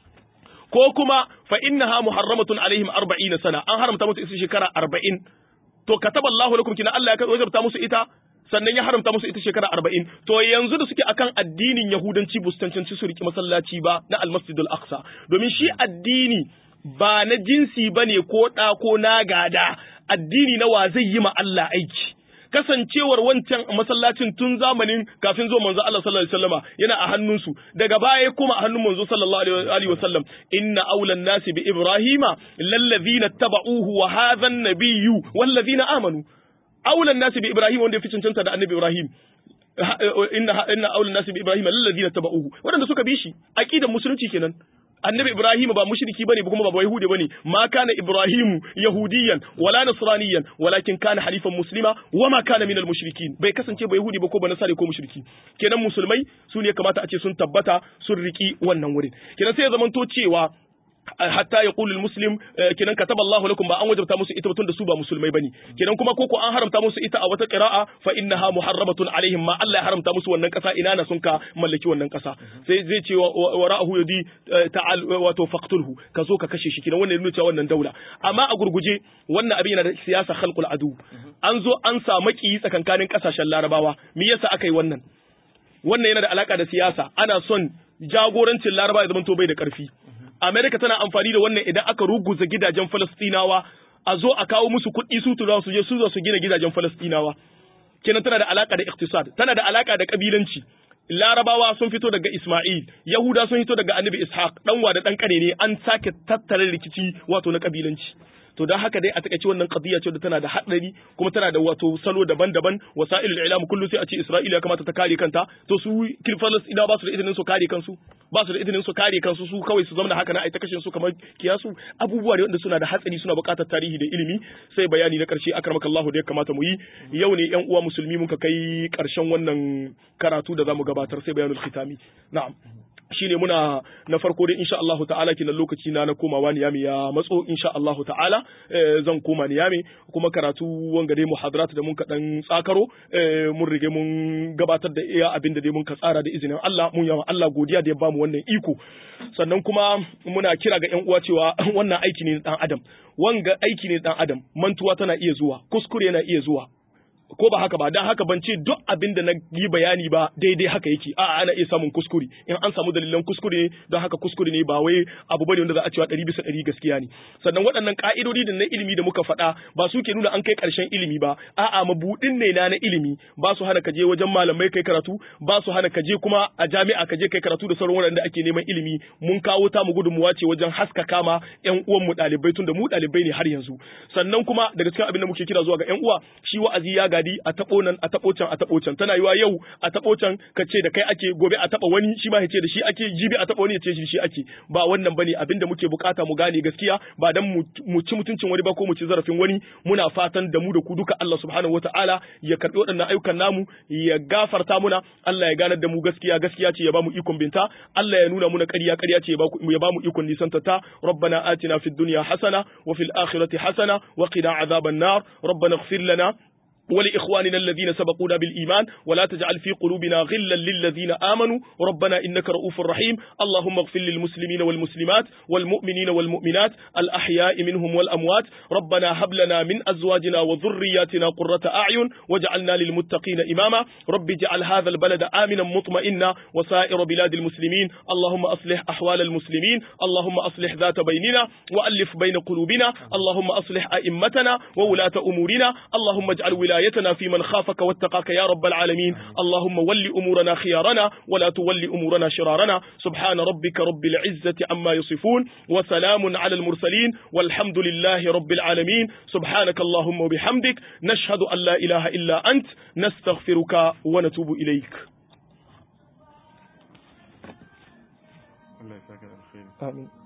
Speaker 2: ko kuma fa innaha muharramatun alaihim 40 sana an haramta musu ita shekara 40 to kataballahu lakum kina Allah ya wajabta musu ita sannan ya haramta musu ita shekara 40 to yanzu da suke akan addinin yahudanci bu su cancanci su riki masallaci ba na almasjidul aqsa domin shi addini ba na jinsi bane ko da ko na gada addini na wa zai yi ma Allah aiki kasancewar wancan masallacin tun zamanin kafin zuwa manzo Allah sallallahu alaihi wasallama yana a hannunsu daga baya kuma a hannun manzo sallallahu alaihi wasallam inna awlan nasi bi ibrahima lallazina tabauhu wa hadha an-nabiyyu wallazina amanu awlan nasi bi ibrahima wanda ya fi cancanta da annabi ibrahim inna inna awlan nasi bi ibrahima lallazina tabauhu wadanda suka bi shi aqidar musulunci kenan annabi ibrahim ba mushriki bane kuma ba yahudi bane ma kana ibrahim yahudiyan wala nasraniyan walakin kana halifan muslima wama kana minal mushrikin bai kasance ba yahudi ba ko ba nasari ko mushriki kenan musulmai su ne kamata a ce sun tabbata sun riki wannan wurin kenan sai ya zamanto cewa hatta ya qulu muslim kenan kataba Allahu lakum ba an wajabta musu ita tun da su ba musulmai bane kenan kuma koko an haramta musu ita a wata qira'a fa innaha muharramatun alaihim ma Allah ya haramta musu wannan kasa ina na sun ka mallaki wannan kasa sai zai ce wara'ahu yadi ta'al wato faqtulhu ka zo ka kashe shi kenan wannan nuna cewa wannan daula amma a gurguje wannan abin yana da siyasa khalqul adu an zo an sa maki tsakankanin kasashen larabawa me yasa aka yi wannan wannan yana da alaka da siyasa ana son jagorancin larabawa ya zama to bai da karfi Amerika tana amfani da wannan idan aka ruguza gidajen Falastinawa a zo a kawo musu kuɗi su tura su je su zo su gina gidajen Falastinawa. Kenan tana da alaka da iktisad, tana da alaka da kabilanci. Larabawa sun fito daga Ismail, Yahuda sun fito daga Annabi Ishaq, ɗanwa da ɗan ƙane ne an sake tattara rikici wato na kabilanci. to don haka dai a takaice wannan qadiya ce da tana da hadari kuma tana da wato salo daban-daban wasailul ilam kullu sai a ce Isra'ila ya kamata ta kare kanta to su Falastina ba su da izinin su kare kansu ba su da izinin su kare kansu su kawai su zama haka na ai ta kashe su kamar kiyasu abubuwa ne wanda suna da hatsari suna buƙatar tarihi da ilimi sai bayani na ƙarshe akramakallahu da ya kamata mu yi yau ne yan uwa musulmi muka kai ƙarshen wannan karatu da zamu gabatar sai bayanul khitami na'am shine muna na farko dai insha Allahu ta'ala kinan lokaci na na komawa Niyami ya matso insha Allahu ta'ala zan koma Niyami kuma karatu wanga dai muhadarat da mun ka dan tsakaro mun rige mun gabatar da iya abin da dai mun ka tsara da izinin Allah mun yawa Allah godiya da ya bamu wannan iko sannan kuma muna kira ga ƴan uwa cewa wannan aiki ne dan adam wanga aiki ne dan adam mantuwa tana iya zuwa kuskure yana iya zuwa ko ba haka ba dan haka ban ce duk abin da na yi bayani ba daidai haka yake a'a ana iya samun kuskure in an samu dalilan kuskure don haka kuskure ne ba wai abu bane wanda za a cewa ɗari bisa ɗari gaskiya ne sannan waɗannan ƙa'idodi da na ilimi da muka faɗa ba su ke nuna an kai ƙarshen ilimi ba a'a mabuɗin ne na na ilimi ba su hana ka je wajen malamai kai karatu ba su hana ka je kuma a jami'a ka je kai karatu da sauran waɗanda ake neman ilimi mun kawo ta mu gudunmuwa ce wajen haskaka ma ƴan uwan mu ɗalibai tun da mu ɗalibai ne har yanzu sannan kuma daga cikin abin da muke kira zuwa ga ƴan uwa shi wa'azi ya gadi a taɓo nan a taɓo can a taɓo can tana yiwa yau a taɓo can ka ce da kai ake gobe a taɓa wani shi ma ya ce da shi ake jibi a taɓa wani ya ce shi ake ba wannan bane abinda muke bukata mu gane gaskiya ba dan mu ci mutuncin wani ba ko mu ci zarafin wani muna fatan da mu da ku duka Allah subhanahu wataala ya karbi waɗannan ayyukan namu ya gafarta muna Allah ya ganar da mu gaskiya gaskiya ce ya ba mu ikon binta Allah ya nuna muna ƙarya ƙarya ce ya ba mu ikon nisanta ta rabbana atina fid dunya hasana wa fil akhirati hasana wa qina adhaban nar rabbana ighfir lana ولإخواننا الذين سبقونا بالإيمان ولا تجعل في قلوبنا غلا للذين آمنوا ربنا إنك رؤوف رحيم اللهم اغفر للمسلمين والمسلمات والمؤمنين والمؤمنات الأحياء منهم والأموات ربنا هب لنا من أزواجنا وذرياتنا قرة أعين واجعلنا للمتقين إماما رب اجعل هذا البلد آمنا مطمئنا وسائر بلاد المسلمين اللهم أصلح أحوال المسلمين اللهم أصلح ذات بيننا وألف بين قلوبنا اللهم أصلح أئمتنا وولاة أمورنا اللهم اجعل ولاية ولايتنا في من خافك واتقاك يا رب العالمين اللهم ول أمورنا خيارنا ولا تول أمورنا شرارنا سبحان ربك رب العزة عما يصفون وسلام على المرسلين والحمد لله رب العالمين سبحانك اللهم وبحمدك نشهد أن لا إله إلا أنت نستغفرك ونتوب إليك
Speaker 1: الله يسعدك الخير
Speaker 2: آمين